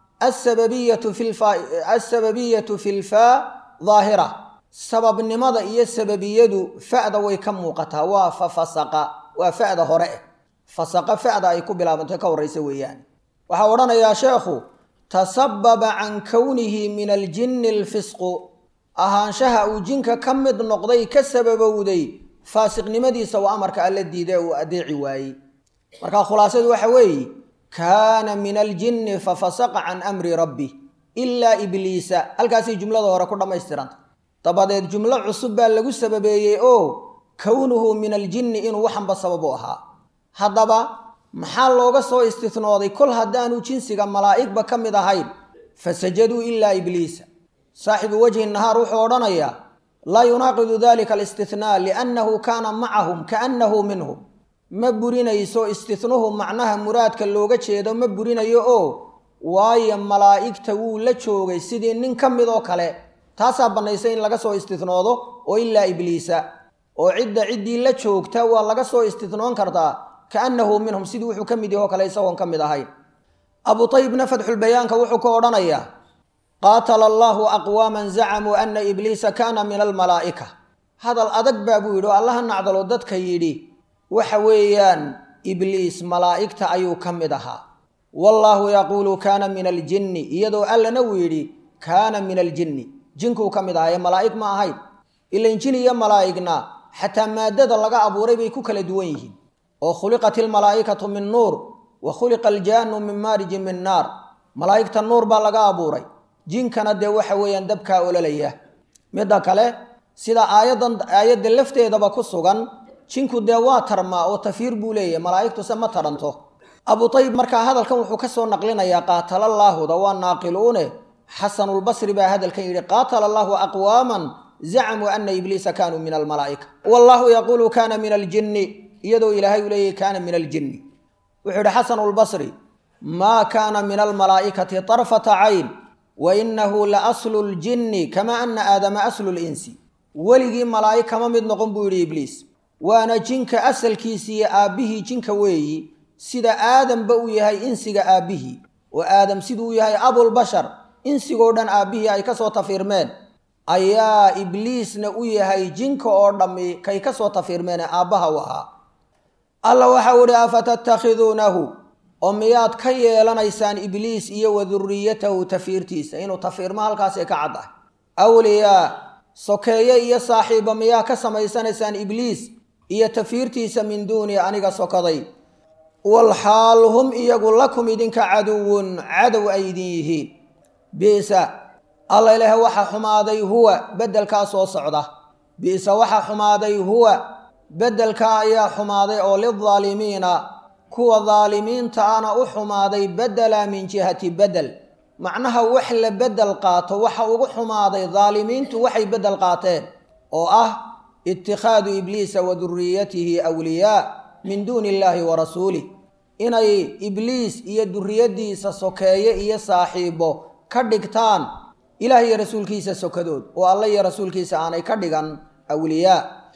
asababiyatu fi lfaa daahira sababnimada iyo sababiyadu fa'da way ka muuqataa waa fa fasaqa waa fa'da hore eh fasaqa fa'da ay ku bilaabantay ka horraysa weeyaan waxaa odhanayaa sheekhu tasababa can kownihi min aljinni alfisqu ahaanshaha uu jinka ka mid noqday ka sababowday faasiqnimadiisa waa amarka alla diiday uu adeeci waayey markaa khulaasadu waxa weeye kaana min aljinni fa fasaqa can amri rabbi ilaa ibliisa halkaasay jumlada hore ku dhammaystiranta dabadeed jumlo cusub baa lagu sababeeyey oo kownuhu min aljinni inuu waxanba sabab u ahaa haddaba maxaa looga soo istinooday kol haddaanu jinsiga malaa'igba ka mid ahayn fasajaduu ilaa ibliisa saaxibu wajhi nahaar wuxuu odhanayaa laa yunaaqidu dalika alistihnaa liannahu kaana macahum kaannahu minhum ma burinayso istihnuhu macnaha muraadka looga jeedo ma burinayo oo waayo malaa'igta wuu la joogay sidii nin ka mid oo kale taasaa bannaysay in laga soo istihnoodo oo ilaa ibliisa oo cidda ciddii la joogta waa laga soo istihnoon kartaa kaannahu minhum sidii wuxuu ka mid yaho kale isagoon ka mid ahayn abu taybna fatxulbayaanka wuxuu ka odhanayaa qaatala allaahu aqwaaman zacamuu ana ibliisa kaana min almalaa'ika hadal adag baa buu yidhi oo allaha nacdalo dadka yidhi waxa weeyaan ibliis malaa'igta ayuu ka mid ahaa wallaahu yaquulu kaana min aljinni iyadoo allana uu yidhi kaana min aljinni jinkuu ka mid ahaa ee malaa'ig ma ahayn ilan jin iyo malaa'igna xataa maaddada laga abuuray bay ku kala duwan yihiin oo khuliqat ilmalaa'ikatu min nuur wa khuliqa aljaanu min maarijin min naar malaa'igta nuur baa laga abuuray jinkana dee waxa weeyaan dabkaa ololaya midda kale sida aayaddan aayadda lafteedaba ku sugan jinku dee waa tarmaa oo tafiir buu leeyahay malaa'igtuse ma taranto abu tayib markaa hadalkan wuxuu ka soo naqlinayaa qaatalallaahuda waa naaqiluune xasanulbasri baa hadalkan yidhi qaatala allaahu aqwaaman zacamuu ana ibliisa kaanuu min almalaa'ika wallaahu yaquulu kaana min aljinni iyadoo ilaahay uu leeyahy kaana min aljinni wuxuu yidhi xasanulbasri maa kaana min almalaa'ikati tarfata cayn wa inahu la aslu ljinni kama ana aadama aslu linsi weligii malaa'ig kama mid noqon buu yidhi ibliis waana jinka asalkiisi iyo aabbihii jinka weeyi sida aadamba uu yahay insiga aabbihii oo aadam siduu u yahay abulbashar insigoo dhan aabbihii ay ka soo tafiirmeen ayaa ibliisna u yahay jinka oo dhammi kay ka soo tafiirmeene aabbaha u ahaa alla waxau idhi afatattakhiduunahu oo miyaad ka yeelanaysaan ibliis iyo wa duriyatahu tafiirtiisa inuu tafiirmo halkaasay ka cad ah awliyaa sokeeye iyo saaxiiba miyaa ka samaysanaysaan ibliis iyo tafiirtiisa min duuni aniga sokaday walxaal hum iyagu lakum idinka caduwun cadow ay idin yihiin bi'sa alla ilaahe waxa xumaaday huwa beddelkaa soo socda bi'sa waxa xumaaday huwa beddelkaa ayaa xumaaday oo lidaalimiina kuwa daalimiinta ana u xumaaday bedela min jihati bedel macnaha wax la beddel qaato waxa ugu xumaaday daalimiintu waxay beddel qaateen oo ah itikhaadu ibliisa wa duriyatihi awliyaa min duuni illaahi wa rasuulih inay ibliis iyo duriyaddiisa sokeeye iyo saaxiibo ka dhigtaan ilaah iyo rasuulkiisa sokadood oo alla iyo rasuulkiisa aanay ka dhigan awliyaa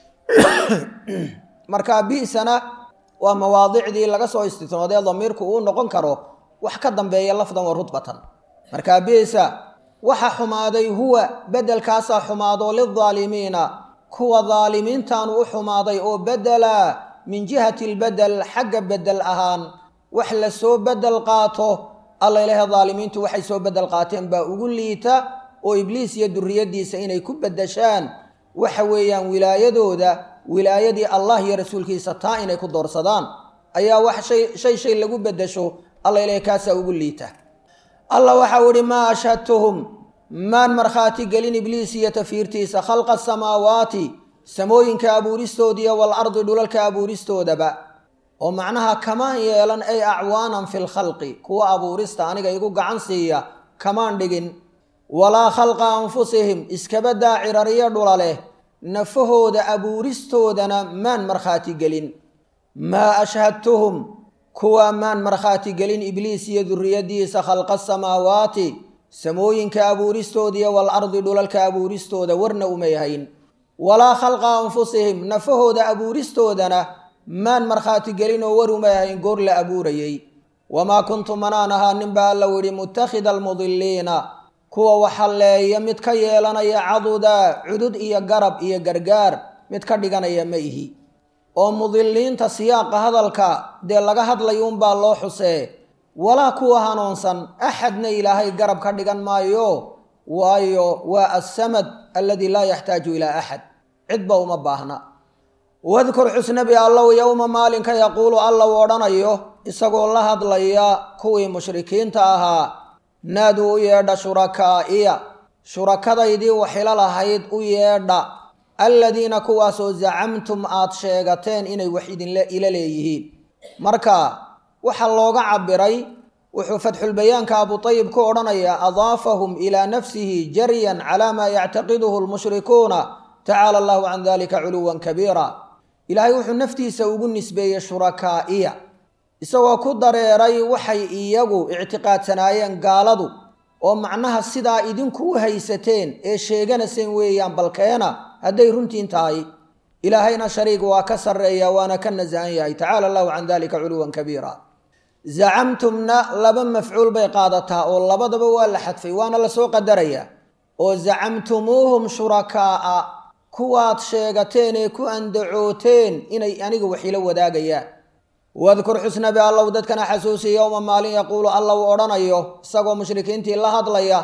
marka bi'sana waa mawaadicdii laga soo istisnoodee damiirku uu noqon karo wax ka dambeeya lafdan wa rudbatan marka bi'sa waxa xumaaday huwa beddelkaasaa xumaado lidaalimiina kuwa daalimiintaanu u xumaaday oo bedela min jihati lbedel xagga bedel ahaan wax la soo bedel qaato alla ilahe daalimiintu waxay soo bedel qaateen baa ugu liita oo ibliis iyo duriyaddiisa inay ku beddeshaan waxa weeyaan wilaayadooda wilaayadii allah iyo rasuulkiisa taa inay ku doorsadaan ayaa wax shay shay shay lagu beddesho alla ilahe kaasaa ugu liita allah waxau ihi maa ashhadtuhum maan markhaati gelin ibliis iyo tafiirtiisa khalqa asamaawaati samooyinka abuuristoodiiyo walardi dhulalka abuuristoodaba oo macnaha kamaan yeelan ay acwaanan fi lkhalqi kuwa abuurista aniga igu gacan siiya kamaan dhigin walaa khalqa anfusihim iskabadaa cirariyo dhula leh nafahooda abuuristoodana maan markhaati gelin maa ashhadtuhum kuwa maan markhaati gelin ibliis iyo duriyaddiisa khalqa asamaawaati samooyinka abuuristoodiiyo walardi dhulalka abuuristooda warna uma yahayn walaa khalqa anfusihim nafahooda abuuristoodana maan markhaati gelin oo war uma yahayn goor la abuurayey wamaa kuntu manaan ahaa ninbaa alla yidhi mutakhida almudiliina kuwa waxalleeya mid ka yeelanaya caduda cudud iyo garab iyo gargaar mid ka dhiganaya ma ihi oo mudiliinta siyaaqa hadalka dee laga hadlayo unbaa loo xusee walaa kuwa hanuunsan axadna ilaahay garab ka dhigan maayo waayo waa assamad alladii laa yaxtaaju ilaa axad cidba uma baahna wadkur xusnabi allow yowma maalinka yaquulu alla u odhanayo isagoo la hadlaya kuwii mushrikiinta ahaa naaduu u yeedha shurakaa'iya shurakadaydii waxila lahayd u yeedha alladiina kuwaasoo zacamtum aad sheegateen inay wax idinla ila leeyihiin marka waxaa looga cabiray wuxuu fatxulbayaanka abutayib ku odhanayaa adaafahum ilaa nafsihi jaryan calaa maa yactaqiduhu lmushrikuuna tacaala allahu can dalika culuwan kabiira ilaahay wuxuu naftiisa ugu nisbeeyey shurakaa'iya isagoo ku dareeray waxay iyagu ictiqaadsanaayeen gaaladu oo macnaha sidaa idinku u haysateen ee sheeganaseen weeyaan balkeena hadday runtiin tahay ilaahayna shariig waa ka sarreeya waana ka nasahan yahay tacaala allahu can dalika culuwan kabiira zacamtumna laba mafcuul bay qaadataa oo labadaba waa la xadfay waana lasoo qadarayaa oo zacamtumuuhum shurakaa'a kuwaad sheegateen ee ku andacooteen inay aniga wax ila wadaagayaan wadkur xusnabi allow dadkana xasuusi yowma maalin yaquulu alla uu odhanayo isagoo mushrikiintii la hadlaya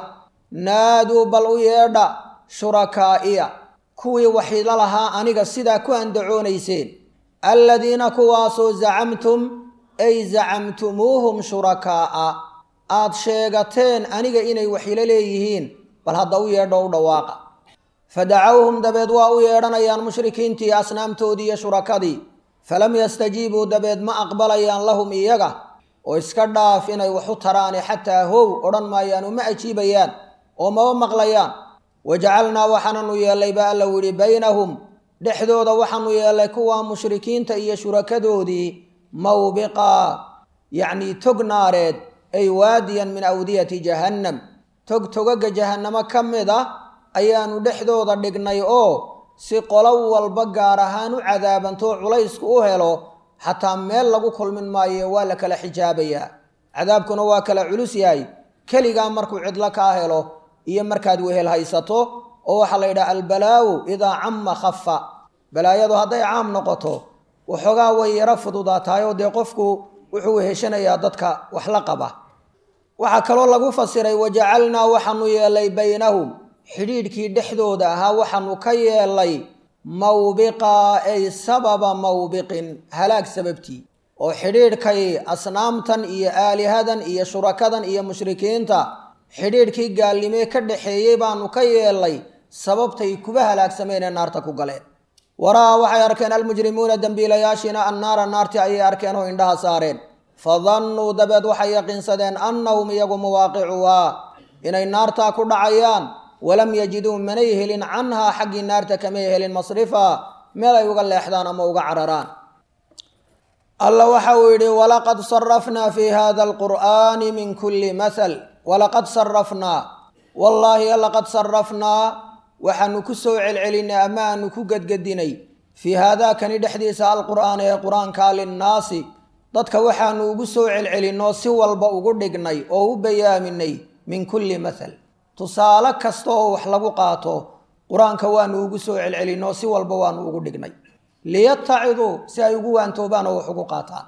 naaduu bal u yeedha shurakaa'iya kuwii waxila lahaa aniga sidaa ku andacoonayseen alladiina kuwaasoo zacamtum ay zacamtumuuhum shurakaa'a aad sheegateen aniga inay waxilo leeyihiin bal hadda u yeedho u dhawaaqa fadacawhum dabeed waa u yeedhanayaan mushrikiintii asnaamtoodii iyo shurakadii falam yastajiibuu dabeed ma aqbalayaan lahum iyaga oo iska dhaaf inay wax u taraane xataa how odhan maayaan uma ajiibayaan oo maba maqlayaan wajacalnaa waxaananu yeellay ba alla yidhi baynahum dhexdooda waxaanu yeellay kuwa mushrikiinta iyo shurakadoodii mawbiqa yacnii tog naareed ay waadiyan min awdiyati jahannam tog togaga jahannamo ka mid ah ayaanu dhexdooda dhignay oo si qolo walba gaar ahaan u cadaabantoo culaysku u helo xataa meel lagu kulmin maayo waa la kala xijaabayaa cadaabkuna waa kala culus yahay keligaa markuu cidlo kaa helo iyo markaad wehel haysato oo waxaa la yidhaha albalaawu idaa camma khafa balaayadu hadday caam noqoto waxoogaa way yaro fududaataayoo dee qofku wuxuu weheshanayaa dadka wax la qaba waxaa kaloo lagu fasiray wajacalnaa waxaanu yeelay baynahum xidhiidhkii dhexdooda ahaa waxaanu ka yeelay mawbiqa ay sababa mawbiqin halaag sababtii oo xidhiidhkay asnaamtan iyo aalihadan iyo shurakadan iyo mushrikiinta xidhiidhkii gaalnimee ka dhaxeeyey baanu ka yeelay sababtay kuba halaagsameen ee naarta ku galeen waraa waxay arkeen almujrimuuna dembiilayaashiina annaara naartii ayay arkeen oo indhaha saareen fadannuu dabeed waxay yaqiinsadeen annahum iyagu muwaaqicuhaa inay naartaa ku dhacayaan walam yajiduu manay helin canhaa xaggii naarta kamay helin masrifa meel ay uga leexdaan ama uga cararaan alla waxa uu yidhi walaqad sarafnaa fi hada alqur'aani min kulli mahal walaqad sarafnaa wallaahi laqad sarafnaa waxaanu ku soo celcelinay ama aanu ku gedgedinay fii haadaakani dhexdiisa alqur'aan ee qur-aanka linnaasi dadka waxaanu ugu soo celcelinoo si walba ugu dhignay oo u bayaaminay min kulli mahal tusaale kasta oo wax lagu qaato qur-aanka waanu ugu soo celcelinoo si walba waanu ugu dhignay liyataciduu si ay ugu waantoobaan oo wax ugu qaataan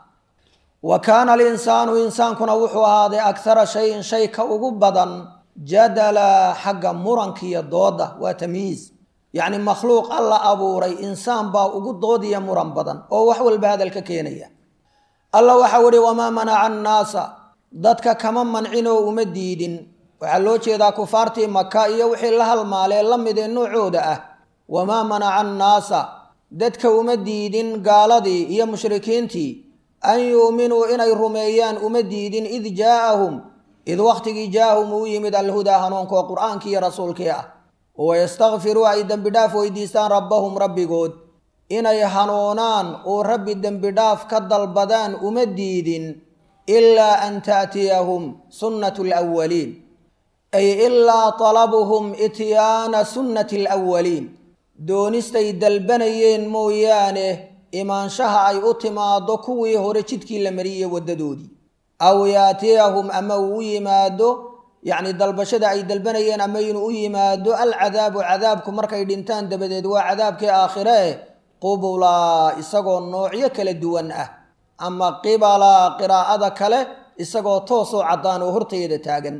wa kaana alinsaanu insaankuna wuxuu ahaaday akhara shayin shay ka ugu badan jadala xagga muranka iyo dooda waa tamyiiz yacni makhluuq alla abuuray insaan baa ugu doodiya muran badan oo wax walba hadalka keenaya alla waxau ihi wamaa manaca annaasa dadka kama mancinoo uma diidin waxaa loo jeedaa kufaartii maka iyo wixii la halmaalee la mid ee noocooda ah wamaa manaca annaasa dadka uma diidin gaaladii iyo mushrikiintii an yuuminuu inay rumeeyaan uma diidin id jaaahum id wakhtigii jaahum uu yimid alhudaa hanuunka oo qur-aankii iyo rasuulkii ah wayastakfiruu ay dembi dhaaf weydiistaan rabbahum rabbigood inay hanuunaan oo rabbi dembi dhaaf ka dalbadaan uma diidin ilaa an taatiyahum sunnatu alawaliin ay ilaa talabuhum ityaana sunnati alawaliin doonistay dalbanayeen mooyaane imaanshaha ay u timaado kuwii hore jidkii la mariyey waddadoodii aw yaatiyahum ama uu u yimaado yacni dalbashada ay dalbanayeen ama inuu u yimaado alcadaabu cadaabku markay dhintaan dabadeed waa cadaabkii aakhire eh qubulaa isagoo noocyo kala duwan ah ama qibala qiraa'ada kale isagoo toosoo caddaan oo hortayda taagan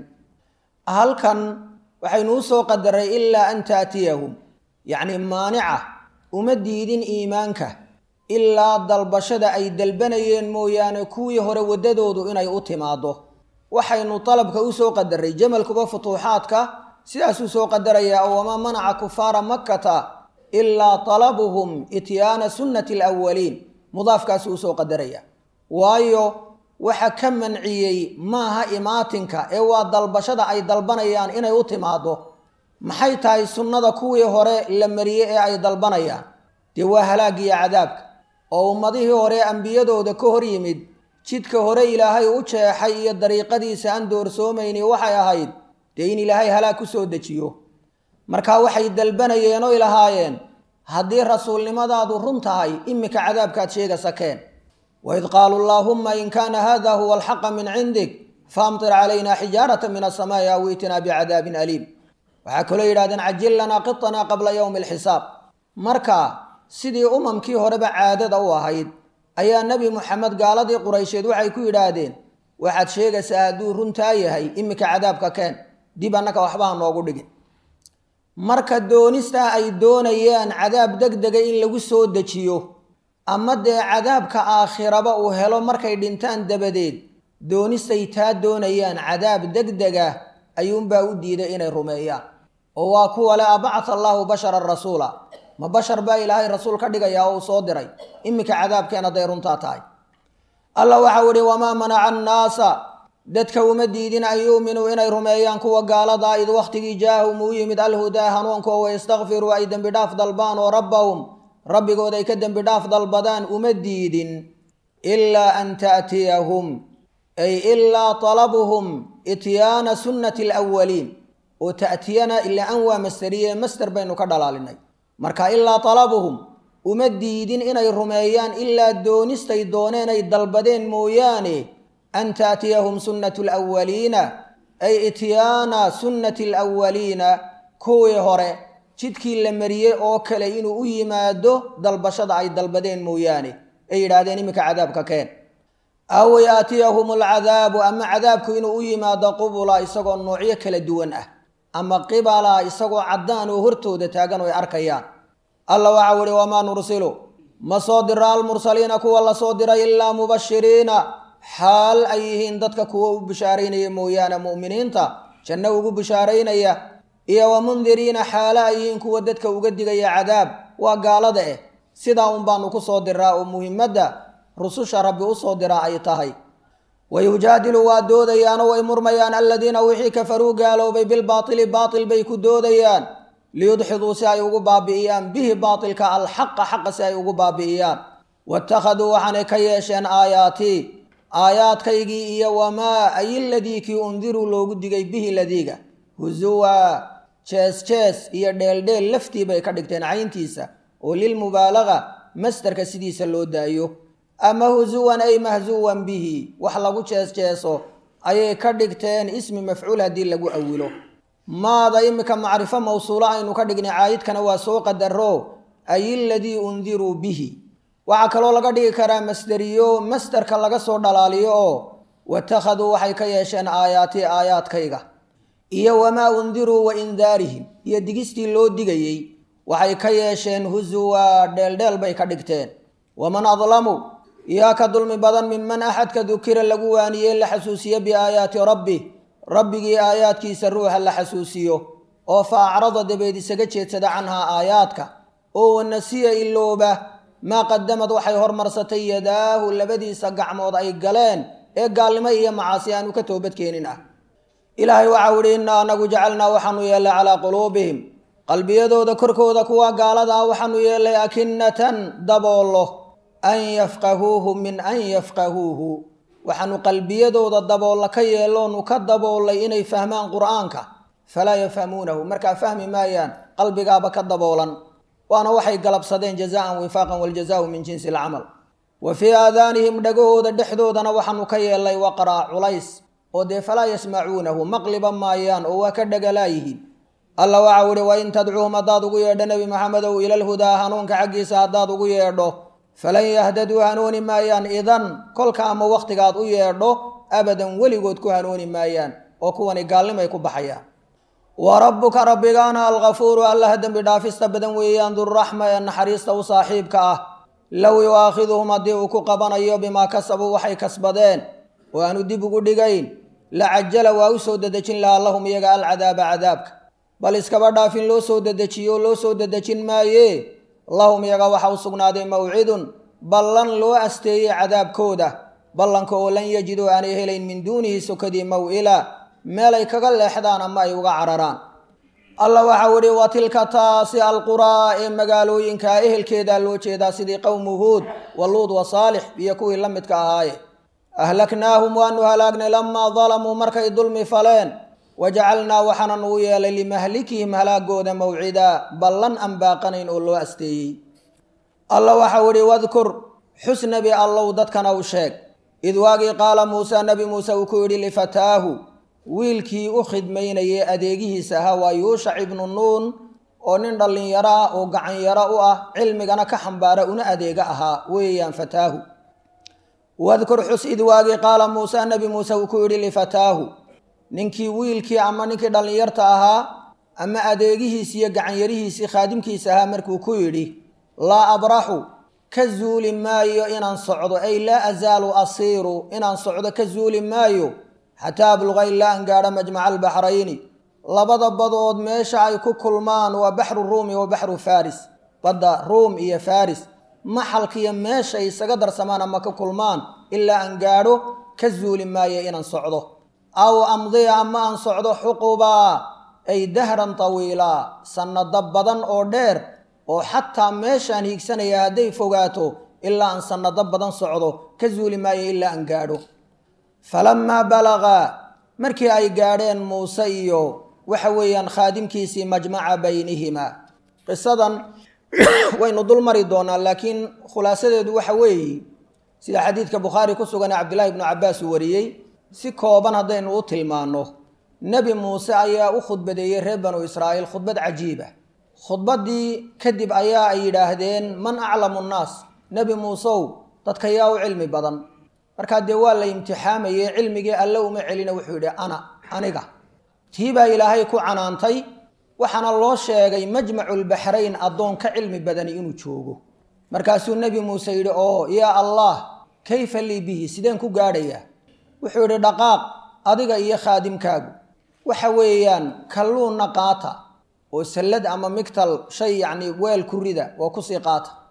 halkan waxaynu u soo qadaray ilaa an taatiyahum yacni maanica uma diidin iimaanka ilaa dalbashada ay dalbanayeen mooyaane kuwii hore waddadoodu inay u timaado waxaynu dalabka u soo qadaray jamalkuba futuuxaadka sidaasuu soo qadarayaa oo wamaa manaca kufaara makkata ilaa talabuhum ityaana sunnati alawaliin mudaafkaasuu usoo qadaraya waayo waxa ka manciyey maaha imaatinka ee waa dalbashada ay dalbanayaan inay u timaado maxay tahay sunnada kuwii hore la mariyey ee ay dalbanayaan dee waa halaagiyo cadaabka oo ummadihii hore ambiyadooda ka hor yimid jidka hore ilaahay u jeexay iyo dariiqadiisa aan doorsoomayni waxay ahayd dee in ilaahay halaag ku soo dejiyo markaa waxay dalbanayeen oy lahaayeen haddii rasuulnimadaadu run tahay iminka cadaabkaad sheegasa keen waid qaaluu allaahumma in kaana hada huwa alxaqa min cindik faamtir calayna xijaarata min asamaa'i aw itinaa bicadaabin aliim waxaa kaloo yidhahdeen cajil lanaa qitanaa qabla yowmi alxisaab marka sidii umamkii horeba caadada u ahayd ayaa nebi muxamed gaaladii quraysheed waxay ku yidhaahdeen waxaad sheegaysaa hadduu runtaa yahay iminka cadaabka keen dib annaka waxba ha noogu dhigin marka doonistaa ay doonayaan cadaab deg dega in lagu soo dejiyo ama dee cadaabka aakhiraba uu helo markay dhintaan dabadeed doonistay taa doonayaan cadaab deg dega ayuunbaa u diiday inay rumeeyaan oo waa kuwa le abacata allaahu basharan rasuula ma bashar baa ilaahay rasuul ka dhigayaa oo uu soo diray iminka cadaabkeen hadday runtaa tahay alla waxau ihi wamaa manaca annaasa dadka uma diidin an yuuminuu inay rumeeyaan kuwa gaaladaa id wakhtigii jaahum uu yimid alhudaa hanuunka oo wayastakfiruu ay dembi dhaaf dalbaan oo rabbahum rabbigood ay ka dembi dhaaf dalbadaan uma diidin ilaa an taatiyahum ay ilaa talabuhum ityaana sunnati alawaliin oo ta'tiyana ilaa an waa masteriye master baynu ka dhalaalinay marka ilaa talabuhum uma diidin inay rumeeyaan ilaa doonistay dooneen ay dalbadeen mooyaane an taatiyahum sunnatu alawaliina ay ityaana sunnati alawaliina kuwii hore jidkii la mariyey oo kale inuu u yimaado dalbashada ay dalbadeen mooyaane ay yidhaahdeen iminka cadaabka keen aw yaatiyahum alcadaabu ama cadaabku inuu u yimaado qubula isagoo noocyo kala duwan ah ama qibala isagoo caddaan oo hortooda taagan oo ay arkayaan alla waxau ihi wamaa nursilu ma soo dira almursaliina kuwa la soo diray ilaa mubashiriina xaal ay yihiin dadka kuwa u bishaaraynaya mooyaane mu'miniinta janno ugu bishaaraynaya iyo wa mundiriina xaale ay yihiin kuwa dadka uga digaya cadaab waa gaalada eh sidaa un baanu ku soo diraa oo muhimadda rususha rabbi u soo diraa ay tahay wayujaadilu waa doodayaanoo way murmayaan aladiina wixii kafaruu gaaloobay bilbaatili baatil bay ku doodayaan liyudxiduu si ay ugu baabi'iyaan bihi baatilka alxaqa xaqa si ay ugu baabi'iyaan waittakhaduu waxaanay ka yeesheen aayaatii aayaadkaygii iyo wamaa ay ladii kii undiruu loogu digay bihi ladiiga husuwa jees jees iyo dheeldheel laftii bay ka dhigteen cayntiisa oo lilmubaalaga masdarka sidiisa loo daayo ama husuwan ay mahsuwan bihi wax lagu jees jeeso ayay ka dhigteen ismi mafcuul haddii lagu awilo maada imika macrifo mawsuulo aynu ka dhignay caayidkana waa soo qadaro ay ladii undiruu bihi waxaa kaloo laga dhigi karaa masderiyo masderka laga soo dhalaaliyo oo watakhaduu waxay ka yeesheen aayaatii aayaadkayga iyo wamaa undiruu wa indaarihim iyo digistii loo digayey waxay ka yeesheen husuwa dheeldheel bay ka dhigteen waman adlamu yaa ka dulmi badan minman axadka dukira lagu waaniyey la xasuusiyo biaayaati rabbi rabbigii aayaadkiisa ruuxa la xasuusiyo oo fa acrada dabeed isaga jeedsada canhaa aayaadka oo wanasiya ilooba maa qadamad waxay hormarsatay yadaahu labadiisa gacmood ay galeen ee gaalnimo iyo macaasi aanu ka toobadkeenin ah ilaahay waxau idhi innaa anagu jacalnaa waxaanu yeellay calaa quluubihim qalbiyadooda korkooda kuwa gaalada ah waxaanu yeellay akinnatan daboollo an yafqahuuhu min an yafqahuuhu waxaanu qalbiyadooda daboolla ka yeeloonu ka daboollay inay fahmaan qur'aanka falaa yafhamuunahu markaa fahmi maayaan qalbigaaba ka daboolan waana waxay galabsadeen jazaan wifaaqan waljazaau min jinsi alcamal wa fii aadaanihim dhagahooda dhexdoodana waxaanu ka yeellay waqraa culays oo dee falaa yasmacuunahu maqliba maayaan oo waa ka dhagalaayihiin alla waxau ihi wain tadcuuhum haddaad ugu yeedho nebi maxamedow ilalhudaa hanuunka xaggiisa haddaad ugu yeedho falan yahtaduu hanuuni maayaan idan kolka ama wakhtigaad u yeedho abadan weligood ku hanuuni maayaan oo kuwani gaalnimay ku baxayaan wa rabbuka rabbigaana alkafuuru allaha dembi dhaafista badan weeyaan durraxma ee naxariista u saaxiibka ah low yu'aakhiduhum haddii uu ku qabanayo bimaa kasabuu waxay kasbadeen oo aanu dib ugu dhigayn la cajala waa u soo dedejin lahaa lahum iyaga alcadaaba cadaabka bal iskaba dhaafin loo soo dedejiyo loo soo dedejin maaye lahum iyaga waxa u sugnaaday mawcidun ballan loo asteeyey cadaabkooda ballanka oo lan yajiduu aanay helayn min duunihi sokadii maw'ila meelay kaga leexdaan ama ay uga cararaan alla waxau idhi wa tilka taasi alquraa ee magaalooyinka ehelkeedaa loo jeedaa sidii qowmu huud wa luud wa saalix iyo kuwii la midka ahaaye ahlaknaahum waanu halaagnay lamaa dalamuu markay dulmi faleen wajacalnaa waxaanan uu yeelay limahlikihim halaagooda mawcidaa ballan aan baaqanayn oo loo asteeyey alla waxau idhi wadkur xus nebi allow dadkana u sheeg id waagii qaala muuse nebi muuse uu ku yidhi lifataahu wiilkii u khidmaynayay adeegihiisa ahaa waa yuushac ibnu nuun oo nin dhallinyaro ah oo gacanyaro u ah cilmigana ka xambaara una adeega ahaa weeyaan fataahu wadkur xus id waagii qaala muuse nebi muuse uu ku yidhi lifataahu ninkii wiilkii ama ninkii dhallinyarta ahaa ama adeegihiisi iyo gacanyarihiisii khaadimkiisa ahaa markuu ku yidhi laa abraxu ka zuuli maayo inaan socdo ay laa azaalu asiiru inaan socdo ka zuuli maayo xataa abluqa ilaa aan gaadho majmaca albaxrayni labada badood meesha ay ku kulmaan waa baxru ruumi wa baxru faris badda ruum iyo faris maxalkiiyo meeshay isaga darsamaan ama ka kulmaan ilaa aan gaadho ka zuuli maayo inaan socdo aw amdiya ama aan socdo xuqubaa ay dahran tawiilaa sannado badan oo dheer oo xataa meeshaan hiigsanaya hadday fogaato ilaa aan sannado badan socdo ka zuuli maayo ilaa aan gaadho falamaa balagaa markii ay gaadheen muuse iyo waxa weeyaan khaadimkiisii majmaca baynihima qisadan waynu dul mari doonaa laakiin khulaasadeedu waxa weeye sida xadiidka bukhaari ku sugan ee cabdillahi ibnu cabbaas uu wariyey si kooban haddaynu u tilmaanno nebi muuse ayaa u khudbadeeyey reer banu israa'iil khudbad cajiiba khudbaddii kadib ayaa ay yidhaahdeen man aclamu nnaas nebi muuseow dadka yaa u cilmi badan markaa dee waa la imtixaamayey cilmigii alle uma celina wuxuu yidhi ana aniga tii baa ilaahay ku canaantay waxaana loo sheegay majmaculbaxrayn addoon ka cilmi badani inuu joogo markaasuu nebi muuse yidhi oo yaa allah kayfa lii bihi sideen ku gaadhayaa wuxuu yidhi dhaqaaq adiga iyo khaadimkaagu waxa weeyaan kalluunna qaata oo sallad ama migtal shay yacni weel ku rida oo kusii qaata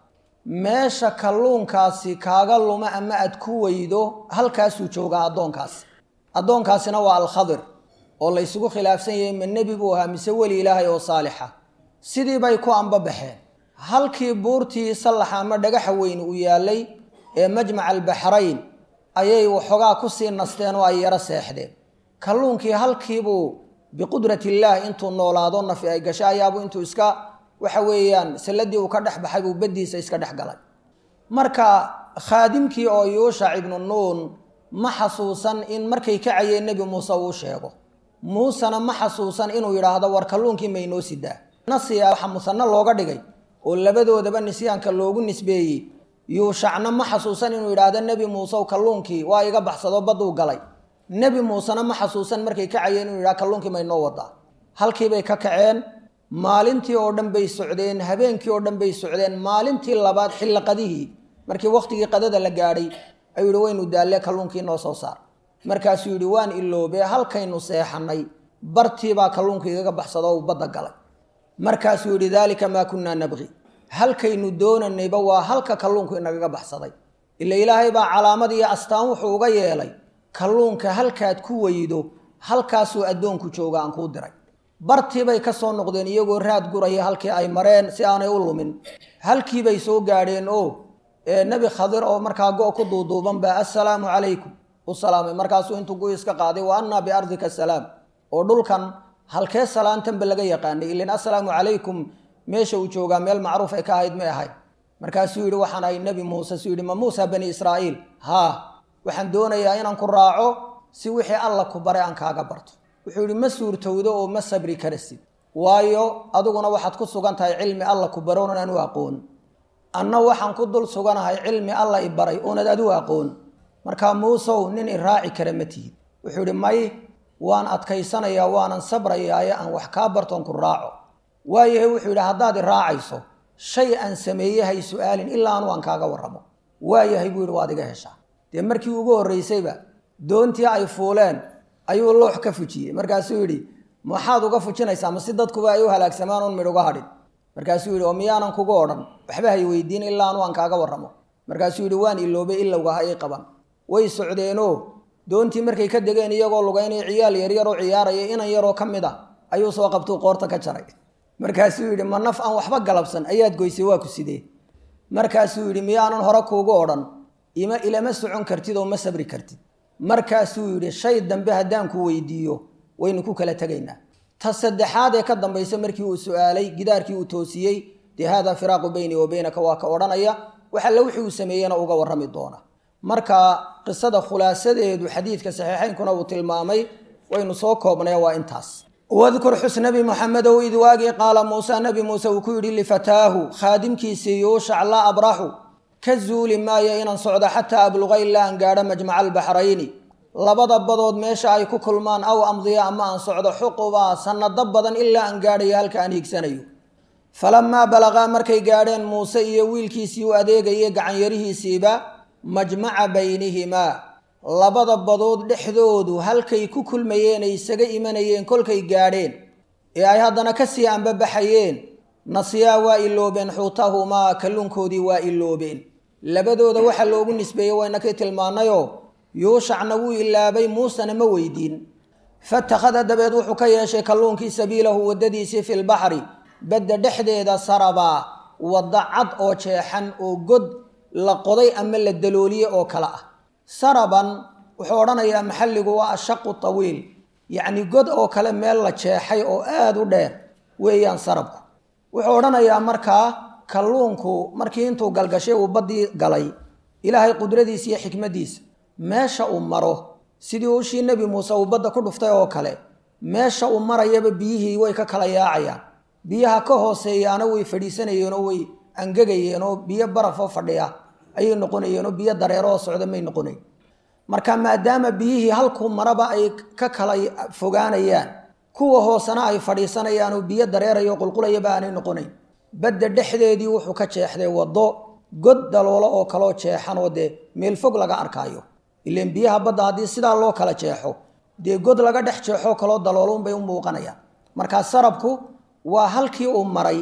meesha kalluunkaasi kaaga luma ama aad ku weydo halkaasuu joogaa addoonkaasi addoonkaasina waa alkhadir oo la ysugu khilaafsan yahay ma nebi buu ahaa mise weli ilaahay oo saalixa sidii bay ku anbabaxeen halkii buurtii sallaxa ama dhagaxa weyn uu yaalay ee majmaca albaxrayn ayay waxoogaa kusii nasteen oo ay yaro seexdeen kalluunkii halkiibuu biqudrati illaah intuu noolaado nafi ay gasho ayaabuu intuu iska waxa weeyaan salladii uu ka dhex baxay buu baddiisa iska dhex galay marka khaadimkii oo yuushac ibnu nuun ma xasuusan in markay kacayeen nebi muuse uu sheego muusena ma xasuusan inuu yidhaahdo war kalluunkii maynoo sidaa nasiya waxa musano looga dhigay oo labadoodaba nisyaanka loogu nisbeeyey yuushacna ma xasuusan inuu yidhaahdo nebi muusew kalluunkii waa iga baxsado badduu galay nebi muusena ma xasuusan markay kacayeen inuu yidhahdo kalluunkii maynoo wadaa halkiibay ka kaceen maalintii oo dhan bay socdeen habeenkii oo dhan bay socdeen maalintii labaad xilli qadihii markii wakhtigii qadada la gaadhay ayuu yihi waynu daalle kalluunkii noo soo saar markaasuu yidhi waan iloobee halkaynu seexanay bartiibaa kalluunka igaga baxsado uu badda galay markaasuu yidhi daalika maa kunnaa nabqi halkaynu doonanayba waa halka kalluunku inagaga baxsaday ila ilaahay baa calaamad iyo astaan wuxuu uga yeelay kalluunka halkaad ku weydo halkaasuu addoonku jooga aan kuu diray bartiibay ka soo noqdeen iyagoo raad guraya halkii ay mareen si aanay u lumin halkiibay soo gaadheen oo nebi khadir oo markaa go' ku duuduuban baa assalaamu calaykum u salaamay markaasuu intuu gu iska qaaday wa annaa biardika asalaam oo dhulkan halkee salaantanba laga yaqaanay ilin assalaamu calaykum meesha uu joogaa meel macruuf ay ka ahayd may ahayd markaasuu yidhi waxaan ahay nebi muuse suu yidhi ma muusa bani israa'iil haa waxaan doonayaa inaan ku raaco si wixii alla ku baray aan kaaga barto wuxuu yidhi ma suurtowdo oo ma sabri karasid waayo adiguna waxaad ku sugan tahay cilmi alla ku baroon aan u aqoon anna waxaan ku dul suganahay cilmi alla i baray oonad adigu aqoon markaa muusow nin i raaci kara ma tihid wuxuu yidhi may waan adkaysanayaa waanan sabrayaaye aan wax kaa bartoon ku raaco waayahay wuxuu yidhi haddaad i raacayso shay aan sameeye hay su-aalin ilaa anu aan kaaga warramo waayahay buu yidhi waad iga heshaa dee markii ugu horraysayba doontii ay fuuleen ayuu loox ka fujiyey markaasuu yidhi maxaad uga fujinaysaa ma si dadkuba ay u halaagsamaan un midh uga hadhin markaasuu yidhi oo miyaanan kuga odhan waxba hay weydiin ilaa anu aan kaaga warramo markaasuu yidhi waan iloobay ilowga ha ii qaban way socdeenoo doontii markay ka degeen iyagoo lugaynaya ciyaal yaryaroo ciyaaraya inan yaroo ka mid a ayuu soo qabtuu qoorta ka jaray markaasuu yidhi ma naf aan waxba galabsan ayaad goysay waa ku sidee markaasuu yidhi miyaanan hore kuugu odhan ima ilama socon kartid oo ma sabri kartid markaasuu yidhi shay dambe haddaan ku weydiiyo waynu ku kala tegaynaa ta saddexaad ee ka dambaysa markii uu su-aalay gidaarkii uu toosiyey dee haadaa firaaqu beynii wa beynaka waa ka odhanaya wax alle wixii uu sameeyena uga warrami doona marka qisada khulaasadeedu xadiidka saxiixaynkuna uu tilmaamay waynu soo koobnay waa intaas wadkur xus nabi muxamedow id waagii qaala muuse nabi muuse uu ku yidhi lifataahu khaadimkiisii yuushac laa abraxu ka zuuli maayo inaan socdo xataa abluqa ilaa aan gaadho majmaca albaxrayni labada badood meesha ay ku kulmaan aw amdiya ama aan socdo xuqubaa sanado badan ilaa aan gaadhayo halka aan hiigsanayo falamaa balaqaa markay gaadheen muuse iyo wiilkiisii u adeegayay gacanyarihiisiiba majmaca baynihimaa labada badood dhexdoodu halkay ku kulmayeen ay isaga imanayeen kolkay gaadheen ee ay haddana kasii anbabaxayeen nasiyaa waa iloobeen xuutahumaa kalluunkoodii waa iloobeen labadooda waxa loogu nisbeeyey waynakii tilmaanayoo yuushacna wuu ilaabay muusena ma weydiin fatakhada dabeed wuxuu ka yeeshay kalluunkii sabiilahu waddadiisii fi lbaxri badda dhexdeeda sarabaa wadda cad oo jeexan oo god la qoday ama la dalooliye oo kale ah saraban wuxuu odhanayaa maxalligu waa ashaqu tawiil yacni god oo kale meel la jeexay oo aada u dheer weeyaan sarabku wuxuu odhanayaa markaa kalluunku markii intuu galgashay uu baddii galay ilaahay qudradiisa iyo xikmaddiisa meesha uu maro sidii ushii nebi muuse uu badda ku dhuftay oo kale meesha uu marayaba biyihii way ka kala yaacayaan biyaha ka hooseeyaana way fadhiisanayeen oo way angegayeen oo biyo barafoo fadhiya ayay noqonayeen oo biyo dareeroo socda may noqonayn marka maadaama biyihii halkuu maraba ay ka kala fogaanayaan kuwa hoosena ay fadhiisanayaan oo biyo dareerayo qulqulayaba aanay noqonayn badda dhexdeedii wuxuu ka jeexday waddo god daloolo oo kaloo jeexan oo dee meel fog laga arkaayo ileen biyaha badda haddii sidaa loo kala jeexo dee god laga dhex jeexoo kaloo daloolo unbay u muuqanayaan markaa sarabku waa halkii uu maray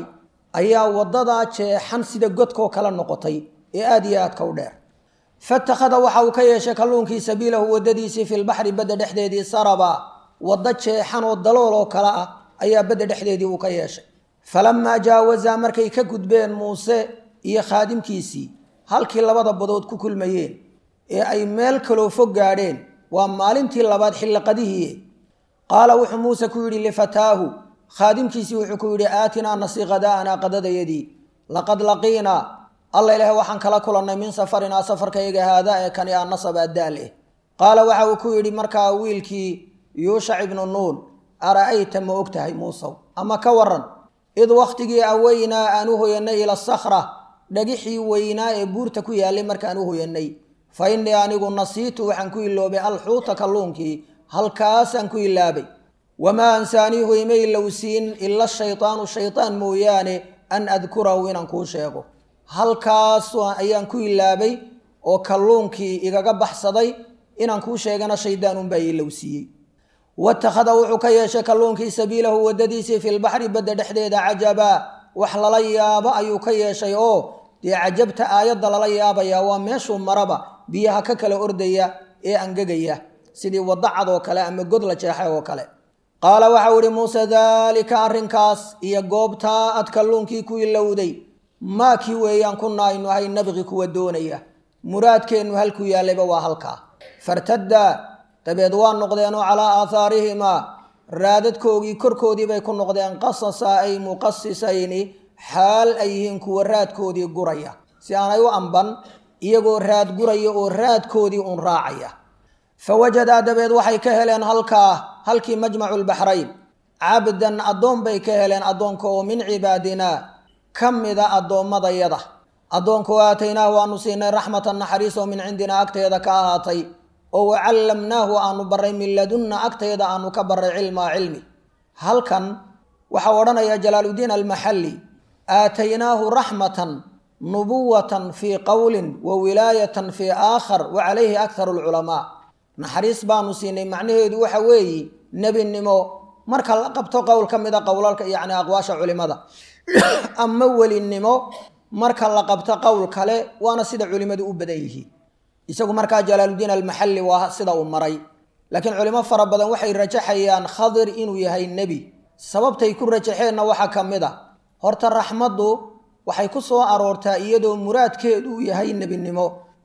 ayaa waddadaa jeexan sida godkoo kale noqotay ee aada iyo aadka u dheer fatakhada waxa uu ka yeeshay kalluunkii sabiilahu waddadiisii fi lbaxri badda dhexdeedii saraba waddo jeexan oo dalool oo kale ah ayaa badda dhexdeedii uu ka yeeshay falamaa jaawazaa markay ka gudbeen muuse iyo khaadimkiisii halkii labada badood ku kulmayeen ee ay meel kaloo fog gaadheen waa maalintii labaad xilliqadihii qaala wuxuu muuse ku yidhi lifataahu khaadimkiisii wuxuu ku yidhi aatinaa nasi qadaa'anaa qadadayadii laqad laqiinaa alla ilaah waxaan kala kulannay min safarinaa safarkayga haada ee kani a nasaba daal eh qaala waxa uu ku yidhi markaa wiilkii yuushac ibnu nuun ara'ayta ma og tahay muusow ama ka waran id wakhtigii aweynaa aan u hoyanay ila sakhra dhagixii weynaa ee buurta ku yaallay markaan u hoyanay fa innii anigu nasiitu waxaan ku iloobay alxuuta kalluunkii halkaasaan ku ilaabay wamaa ansaaniihu ima ilowsiin ila shaytaanu shaytaan mooyaane an adkurahu inaan kuu sheego halkaas ayaan ku ilaabay oo kalluunkii igaga baxsaday inaan kuu sheegana shaydaan unbaa ilowsiiyey watakhada wuxuu ka yeeshay kalluunkii sabiilahu waddadiisii fi lbaxri badda dhexdeeda cajabaa wax lala yaabo ayuu ka yeeshay oo dee cajabta aayadda lala yaabayaa waa meeshuu maraba biyaha ka kala ordaya ee angegaya sidii waddo cad oo kale ama god la jeexay oo kale qaala waxau ihi muuse daalika arrinkaas iyo goobtaa ad kalluunkii ku ilowday maa kii weeyaan kunna aynu ahay nabqi kuwa doonaya muraadkeennu halkuu yaallayba waa halkaa fartaddaa dabeed waa noqdeenoo calaa aahaarihimaa raadadkoogii korkoodii bay ku noqdeen qasasa ay muqasisayni xaal ay yihiin kuwa raadkoodii guraya si aanay u amban iyagoo raad guraya oo raadkoodii uun raacaya fa wajadaa dabeed waxay ka heleen halkaa halkii majmacu lbaxrayn cabdan addoon bay ka heleen addoonka oo min cibaadinaa ka mida addoommadayada addoonka oo aataynaahu aanu siinay raxmatan naxariis oo min cindinaa agteeda ka ahaatay oo wacallamnaahu aanu baray min ladunna agteeda aanu ka baray cilmaa cilmi halkan waxau odhanaya jalaaluddiin almaxalli aataynaahu raxmatan nubuwatan fii qowlin wa wilaayatan fii aakhar wa calayhi akharu alculamaa naxariis baanu siinay macnaheedu waxa weeye nebinimo marka la qabto qowl ka mida qowlalka yacni aqwaasha culimada ama welinimo marka la qabto qowl kale waana sida culimmadu u badan yihiin isagu markaa jalaaluddiin almaxalli waa sida uu maray laakiin culimo fara badan waxay rajaxayaan khadir inuu yahay nebi sababtay ku rajaxeenna waxaa ka mid a horta raxmaddu waxay ku soo aroortaa iyadoo muraadkeedu uu yahay nebinimo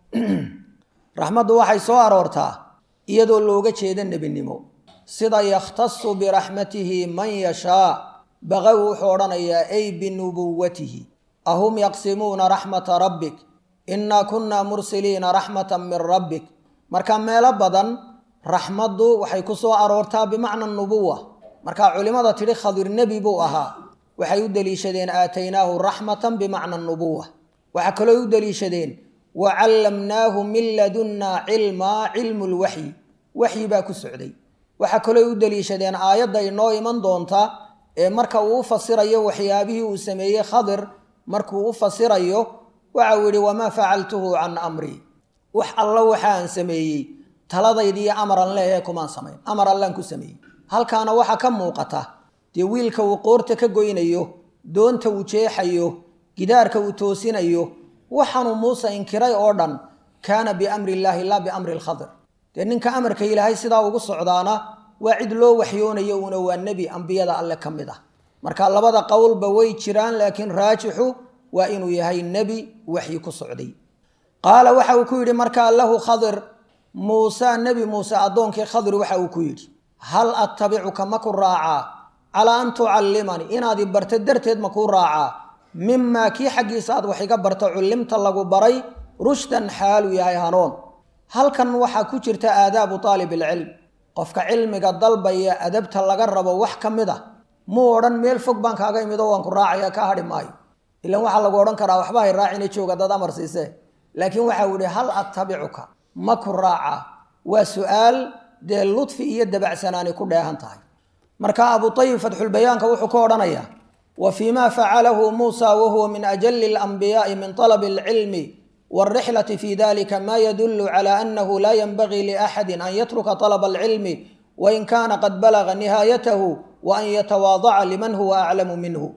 raxmaddu waxay soo aroortaa iyadoo looga jeeda nebinimo sida yakhtasu biraxmatihi man yashaa baqawi wuxuu odhanayaa ay binubuwatihi ahum yaqsimuuna raxmata rabbik innaa kunnaa mursiliina raxmatan min rabbik marka meelo badan raxmaddu waxay ku soo aroortaa bimacna nubuwa markaa culimmada tidhi khadir nebi buu ahaa waxay u deliishadeen aataynaahu raxmatan bimacna nubuwa waxaa kaloo u deliishadeen wa callamnaahu min ladunnaa cilmaa cilmu lwaxyi waxyi baa ku socday waxaa kaloo u deliishadeen aayadda inoo iman doonta ee marka uu u fasirayo waxyaabihii uu sameeyey khadir markuu u fasirayo waxau yidhi wamaa facaltuhu can amrii wax alla waxaan sameeyey taladaydiiyo amaran leehe kumaan samayn amar allaan ku sameeyey halkaana waxaa ka muuqata dee wiilka uu qoorta ka goynayo doonta uu jeexayo gidaarka uu toosinayo waxaanuu muuse inkiray oo dhan kaana biamri illaahi laa biamri lkhadir dee ninka amarka ilaahay sidaa ugu socdaana waa cid loo waxyoonayo uuna waa nebi ambiyada alle ka mid ah marka labada qowlba way jiraan laakiin raajixu waa inuu yahay nebi waxyi ku socday qaala waxa uu ku yidhi markaa lahu khadir muuse nebi muuse addoonkii khadir waxa uu ku yidhi hal attabicuka ma ku raacaa calaa an tucallimanii inaad i barto darteed ma kuu raacaa mimaa kii xaggiisa aad wax iga barto cullimta lagu baray rushdan xaaluu yahay hanuun halkan waxaa ku jirta aadaabu taalib ilcilm qofka cilmiga dalbaya adabta laga rabo wax ka mid a muu odhan meel fog baan kaaga imid oo waan ku raacaya ka hadhi maayo ilan waxaa lagu odhan karaa waxba hay raacina jooga dad amar siisee laakiin waxau yihi hal attabicuka ma ku raacaa waa su-aal dee ludfi iyo dabacsanaani ku dheehan tahay marka abu ayib fatxulbayaanka wuxuu ka odhanayaa wa fii ma facalahu muusa wahuwa min ajali alanbiyaai min talabi alcilmi wاlrixlati fi dalika ma yadulu cala anahu la yanbagii liaxadi an yatruka طalba alcilmi wain kana qad balaga nihaayatahu wa an yatawaadaca liman huwa aclamu minhu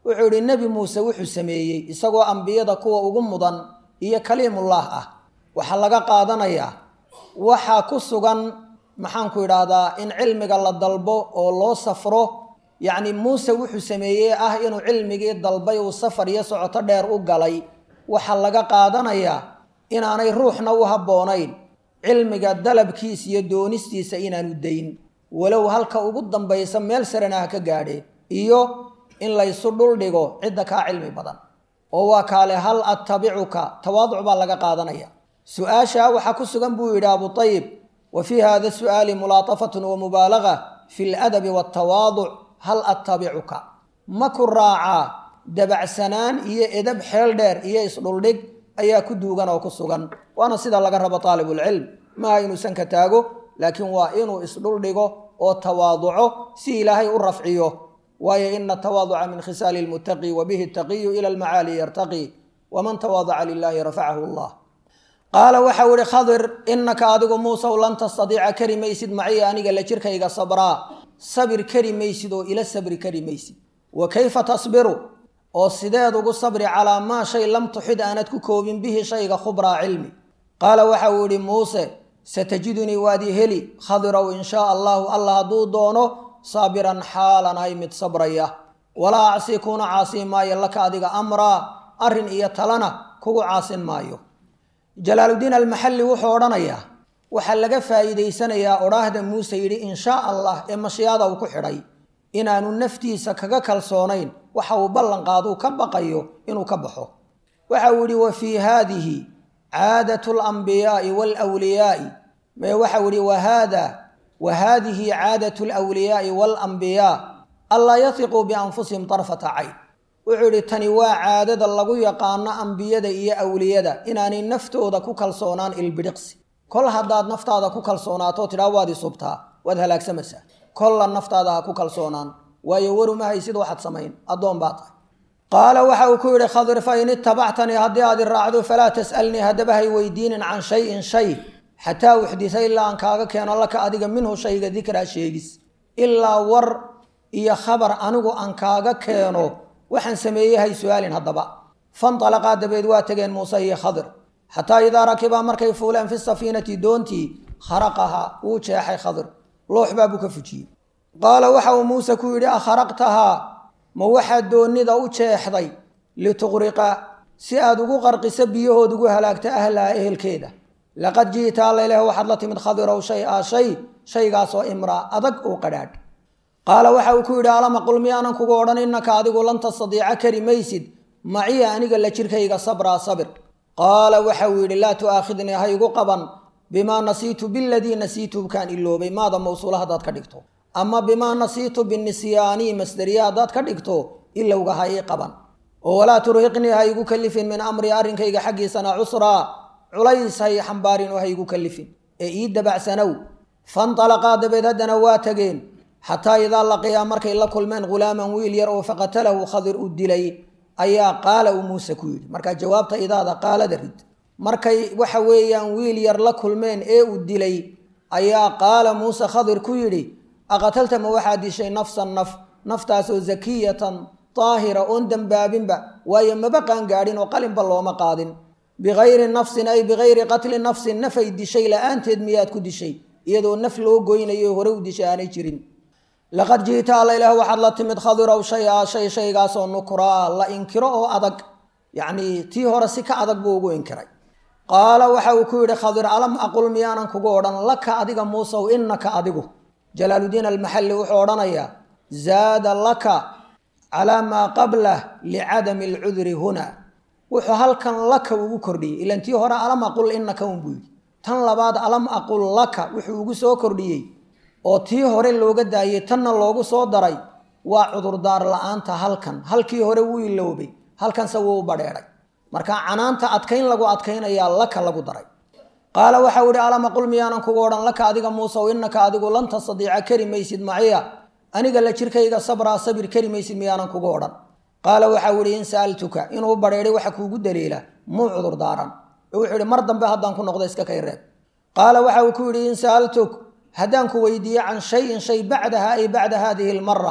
wuxuu idhi nebi muuse wuxuu sameeyey isagoo ambiyada kuwa ugu mudan iyo kaliimullah ah waxaa laga qaadanayaa waxaa ku sugan maxaanku idhaahdaa in cilmiga la dalbo oo loo safro yacni muuse wuxuu sameeyey ah inuu cilmigii dalbay uu safar iyo socoto dheer u galay waxaa laga qaadanayaa inaanay ruuxna u habboonayn cilmiga dalabkiisa iyo doonistiisa inaanu dayn walow halka ugu dambaysa meel sarena ha ka gaadhee iyo in laysu dhuldhigo cidda kaa cilmi badan oo waa kaale hal attabicuka tawaaduc baa laga qaadanaya su-aashaa waxaa ku sugan buu yidhi abu ayib wa fii hada su'aali mulaatafatun wa mubaalaga fi ladabi waltawaaduc hal attabicuka ma ku raacaa dabacsanaan iyo edab xeel dheer iyo isdhuldhig ayaa ku duugan oo ku sugan waana sida laga rabo taalibulcilm maaha inuusan ka taago laakiin waa inuu isdhuldhigo oo tawaaduco si ilaahay u rafciyo waayo ina tawaaduca min khisaali lmuttaqi wa bihi taqiyu ila almacaali yartaqi waman tawaadaca lilahi rafacahu allah qaala waxau ihi khadir inaka adigu muusaw lan tastadiica kari maysid maciya aniga la jirkayga sabraa sabir kari maysid oo ila sabri kari maysid wa kayfa tasbiru oo sideed ugu sabri calaa maa shay lam tuxid aanad ku koobin bihi shayga khubraa cilmi qaala waxa uu ihi muuse satajidunii waadii heli khadirow in shaa allahu allah hadduu doono saabiran xaalan ahay mid sabraya walaa acsi kuna caasin maayo laka adiga amraa arrin iyo talana kugu caasin maayo jalaaluddiin almaxalli wuxuu odhanayaa waxaa laga faa'iidaysanayaa odhaahda muuse yidhi in shaa allah ee mashiyaada uu ku xidhay inaanu naftiisa kaga kalsoonayn waxa uu ballanqaaduu ka baqayo inuu ka baxo waxa uu yidhi wa fii haadihi caadatu alambiyaai waalwliyaai mee waxau yihi wahada wa haadihi caadatu alwliyaai waalambiyaa anlaa yatiquu bianfusihim tarfata cayn wuxuu yidhi tani waa caadada lagu yaqaano ambiyada iyo awliyada inaanay naftooda ku kalsoonaan ilbidhiqsi kol haddaad naftaada ku kalsoonaato tidhaa waad isubtaa waad halaagsamaysaa kolla naftaada ha ku kalsoonaan waayo waruma haysid waxaad samayn addoon baa tahay qaala waxa uu ku yidhi khadir fa in itabactanii haddii aad i raacdo falaa tas'alnii haddaba hay weydiinin can shayin shay xataa uxdisa ilaa aan kaaga keeno laka adiga minhu shayga dikraa sheegis ilaa war iyo khabar anigu aan kaaga keeno waxaan sameeyey hay su-aalin haddaba fanalaqaa dabeed waa tegeen muuse iyo khadir xataa idaa rakibaa markay fuuleen fi safiinati doontii kharaqahaa wuu jeexay khadir loox baabuu ka fujiyey qaala waxa uu muuse ku yidhi akharaqtahaa ma waxaad doonnida u jeexday lituqriqa si aad ugu qarqiso biyahood ugu halaagta ahlaha ehelkeeda laqad ji'ta allaileh waxaad la timid khadirow shay a shay shaygaasoo imraa adag oo qadhaadh qaala waxa uu ku yidhi alama qul miyaanan kugu odhan innaka adigu lan tastadiica kari maysid maciya aniga la jirkayga sabraa sabir qaala waxa uu yidhi laa tu'aakhidnii ha igu qaban bimaa nasiitu biladii nasiitu kaan iloobay maada mawsuula haddaad ka dhigto ama bimaa nasiitu binisyaanii masderiya haddaad ka dhigto ilowga ha ii qaban oo walaa turhiqnii ha igu kalifin min amrii arrinkayga xaggiisana cusraa culays hay xambaarin oo ha igu kalifin ee ii dabacsanow fantalaqaa dabeed haddana waa tageen xataa idaa laqiyaa markay la kulmeen ghulaaman wiil yar oo faqatalahu khadir u dilay ayaa qaala uu muuse ku yidhi markaa jawaabta idaada qaalada rid markay waxa weeyaan wiil yar la kulmeen ee uu dilay ayaa qaala muuse khadir ku yidhi aqatalta ma waxaad dishay nafsan naf naftaasoo zakiyatan daahira oon dembaabinba waayo maba qaangaadhin oo qalinba looma qaadin bikayri nafsin ay bikayri qatli nafsin nafay dishay la-aanteed miyaad ku dishay iyadoo naf loo goynayo hore u dishay aanay jirin laqad ji'ta alla ilaah waxaad la timid khadirow shay a shay shaygaasoo nukraa la inkiro oo adag yacnii tii hore si ka adag buu ugu inkiray qaala waxa uu ku yidhi khadir alam aqul miyaanan kugu odhan laka adiga muusow innaka adigu jalaaludiin almaxalli wuxuu odhanayaa zaada laka calaa maa qablah licadami alcudri huna wuxuu halkan laka ugu kordhiyey ilan tii hore alam aqul innaka unbuu yidhi tan labaad alam aqul laka wuxuu ugu soo kordhiyey oo tii hore looga daayey tanna loogu soo daray waa cudurdaar la-aanta halkan halkii hore wuu iloobay halkanse wuu u badheedhay marka canaanta adkayn lagu adkaynayaa laka lagu daray qaala waxau ihi alama qul miyaanan kugu odhan laka adiga muusow innaka adigu lan tastadiica kari maysid maciya aniga la jirkayga sabraa sabir kari maysid miyaanan kugu odhan qaala waxau ihi in sa'altuka inuu badheedhay waxa kuugu daliila muu cudurdaaran ee wuxuu ihi mar dambe haddaan ku noqdo iska kay reeb qaala waxa uu ku yidhi in sa'altuk haddaan ku weydiiye can shayin shay bacdaha ay bacda haadihi almara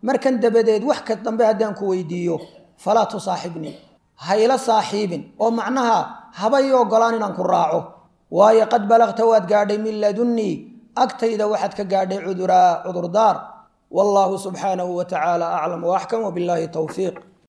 markan dabadeed wax ka dambe haddaan ku weydiiyo falaa tusaaxibnii hayla saaxiibin oo macnaha haba ii ogolaan inaan ku raaco waayo qad balagta waad gaadhay min ladunnii agtayda waxaad ka gaadhay cuduraa cudurdaar wallaahu subxaanahu wa tacaala aclam waaxkam wbillaahi towfiiq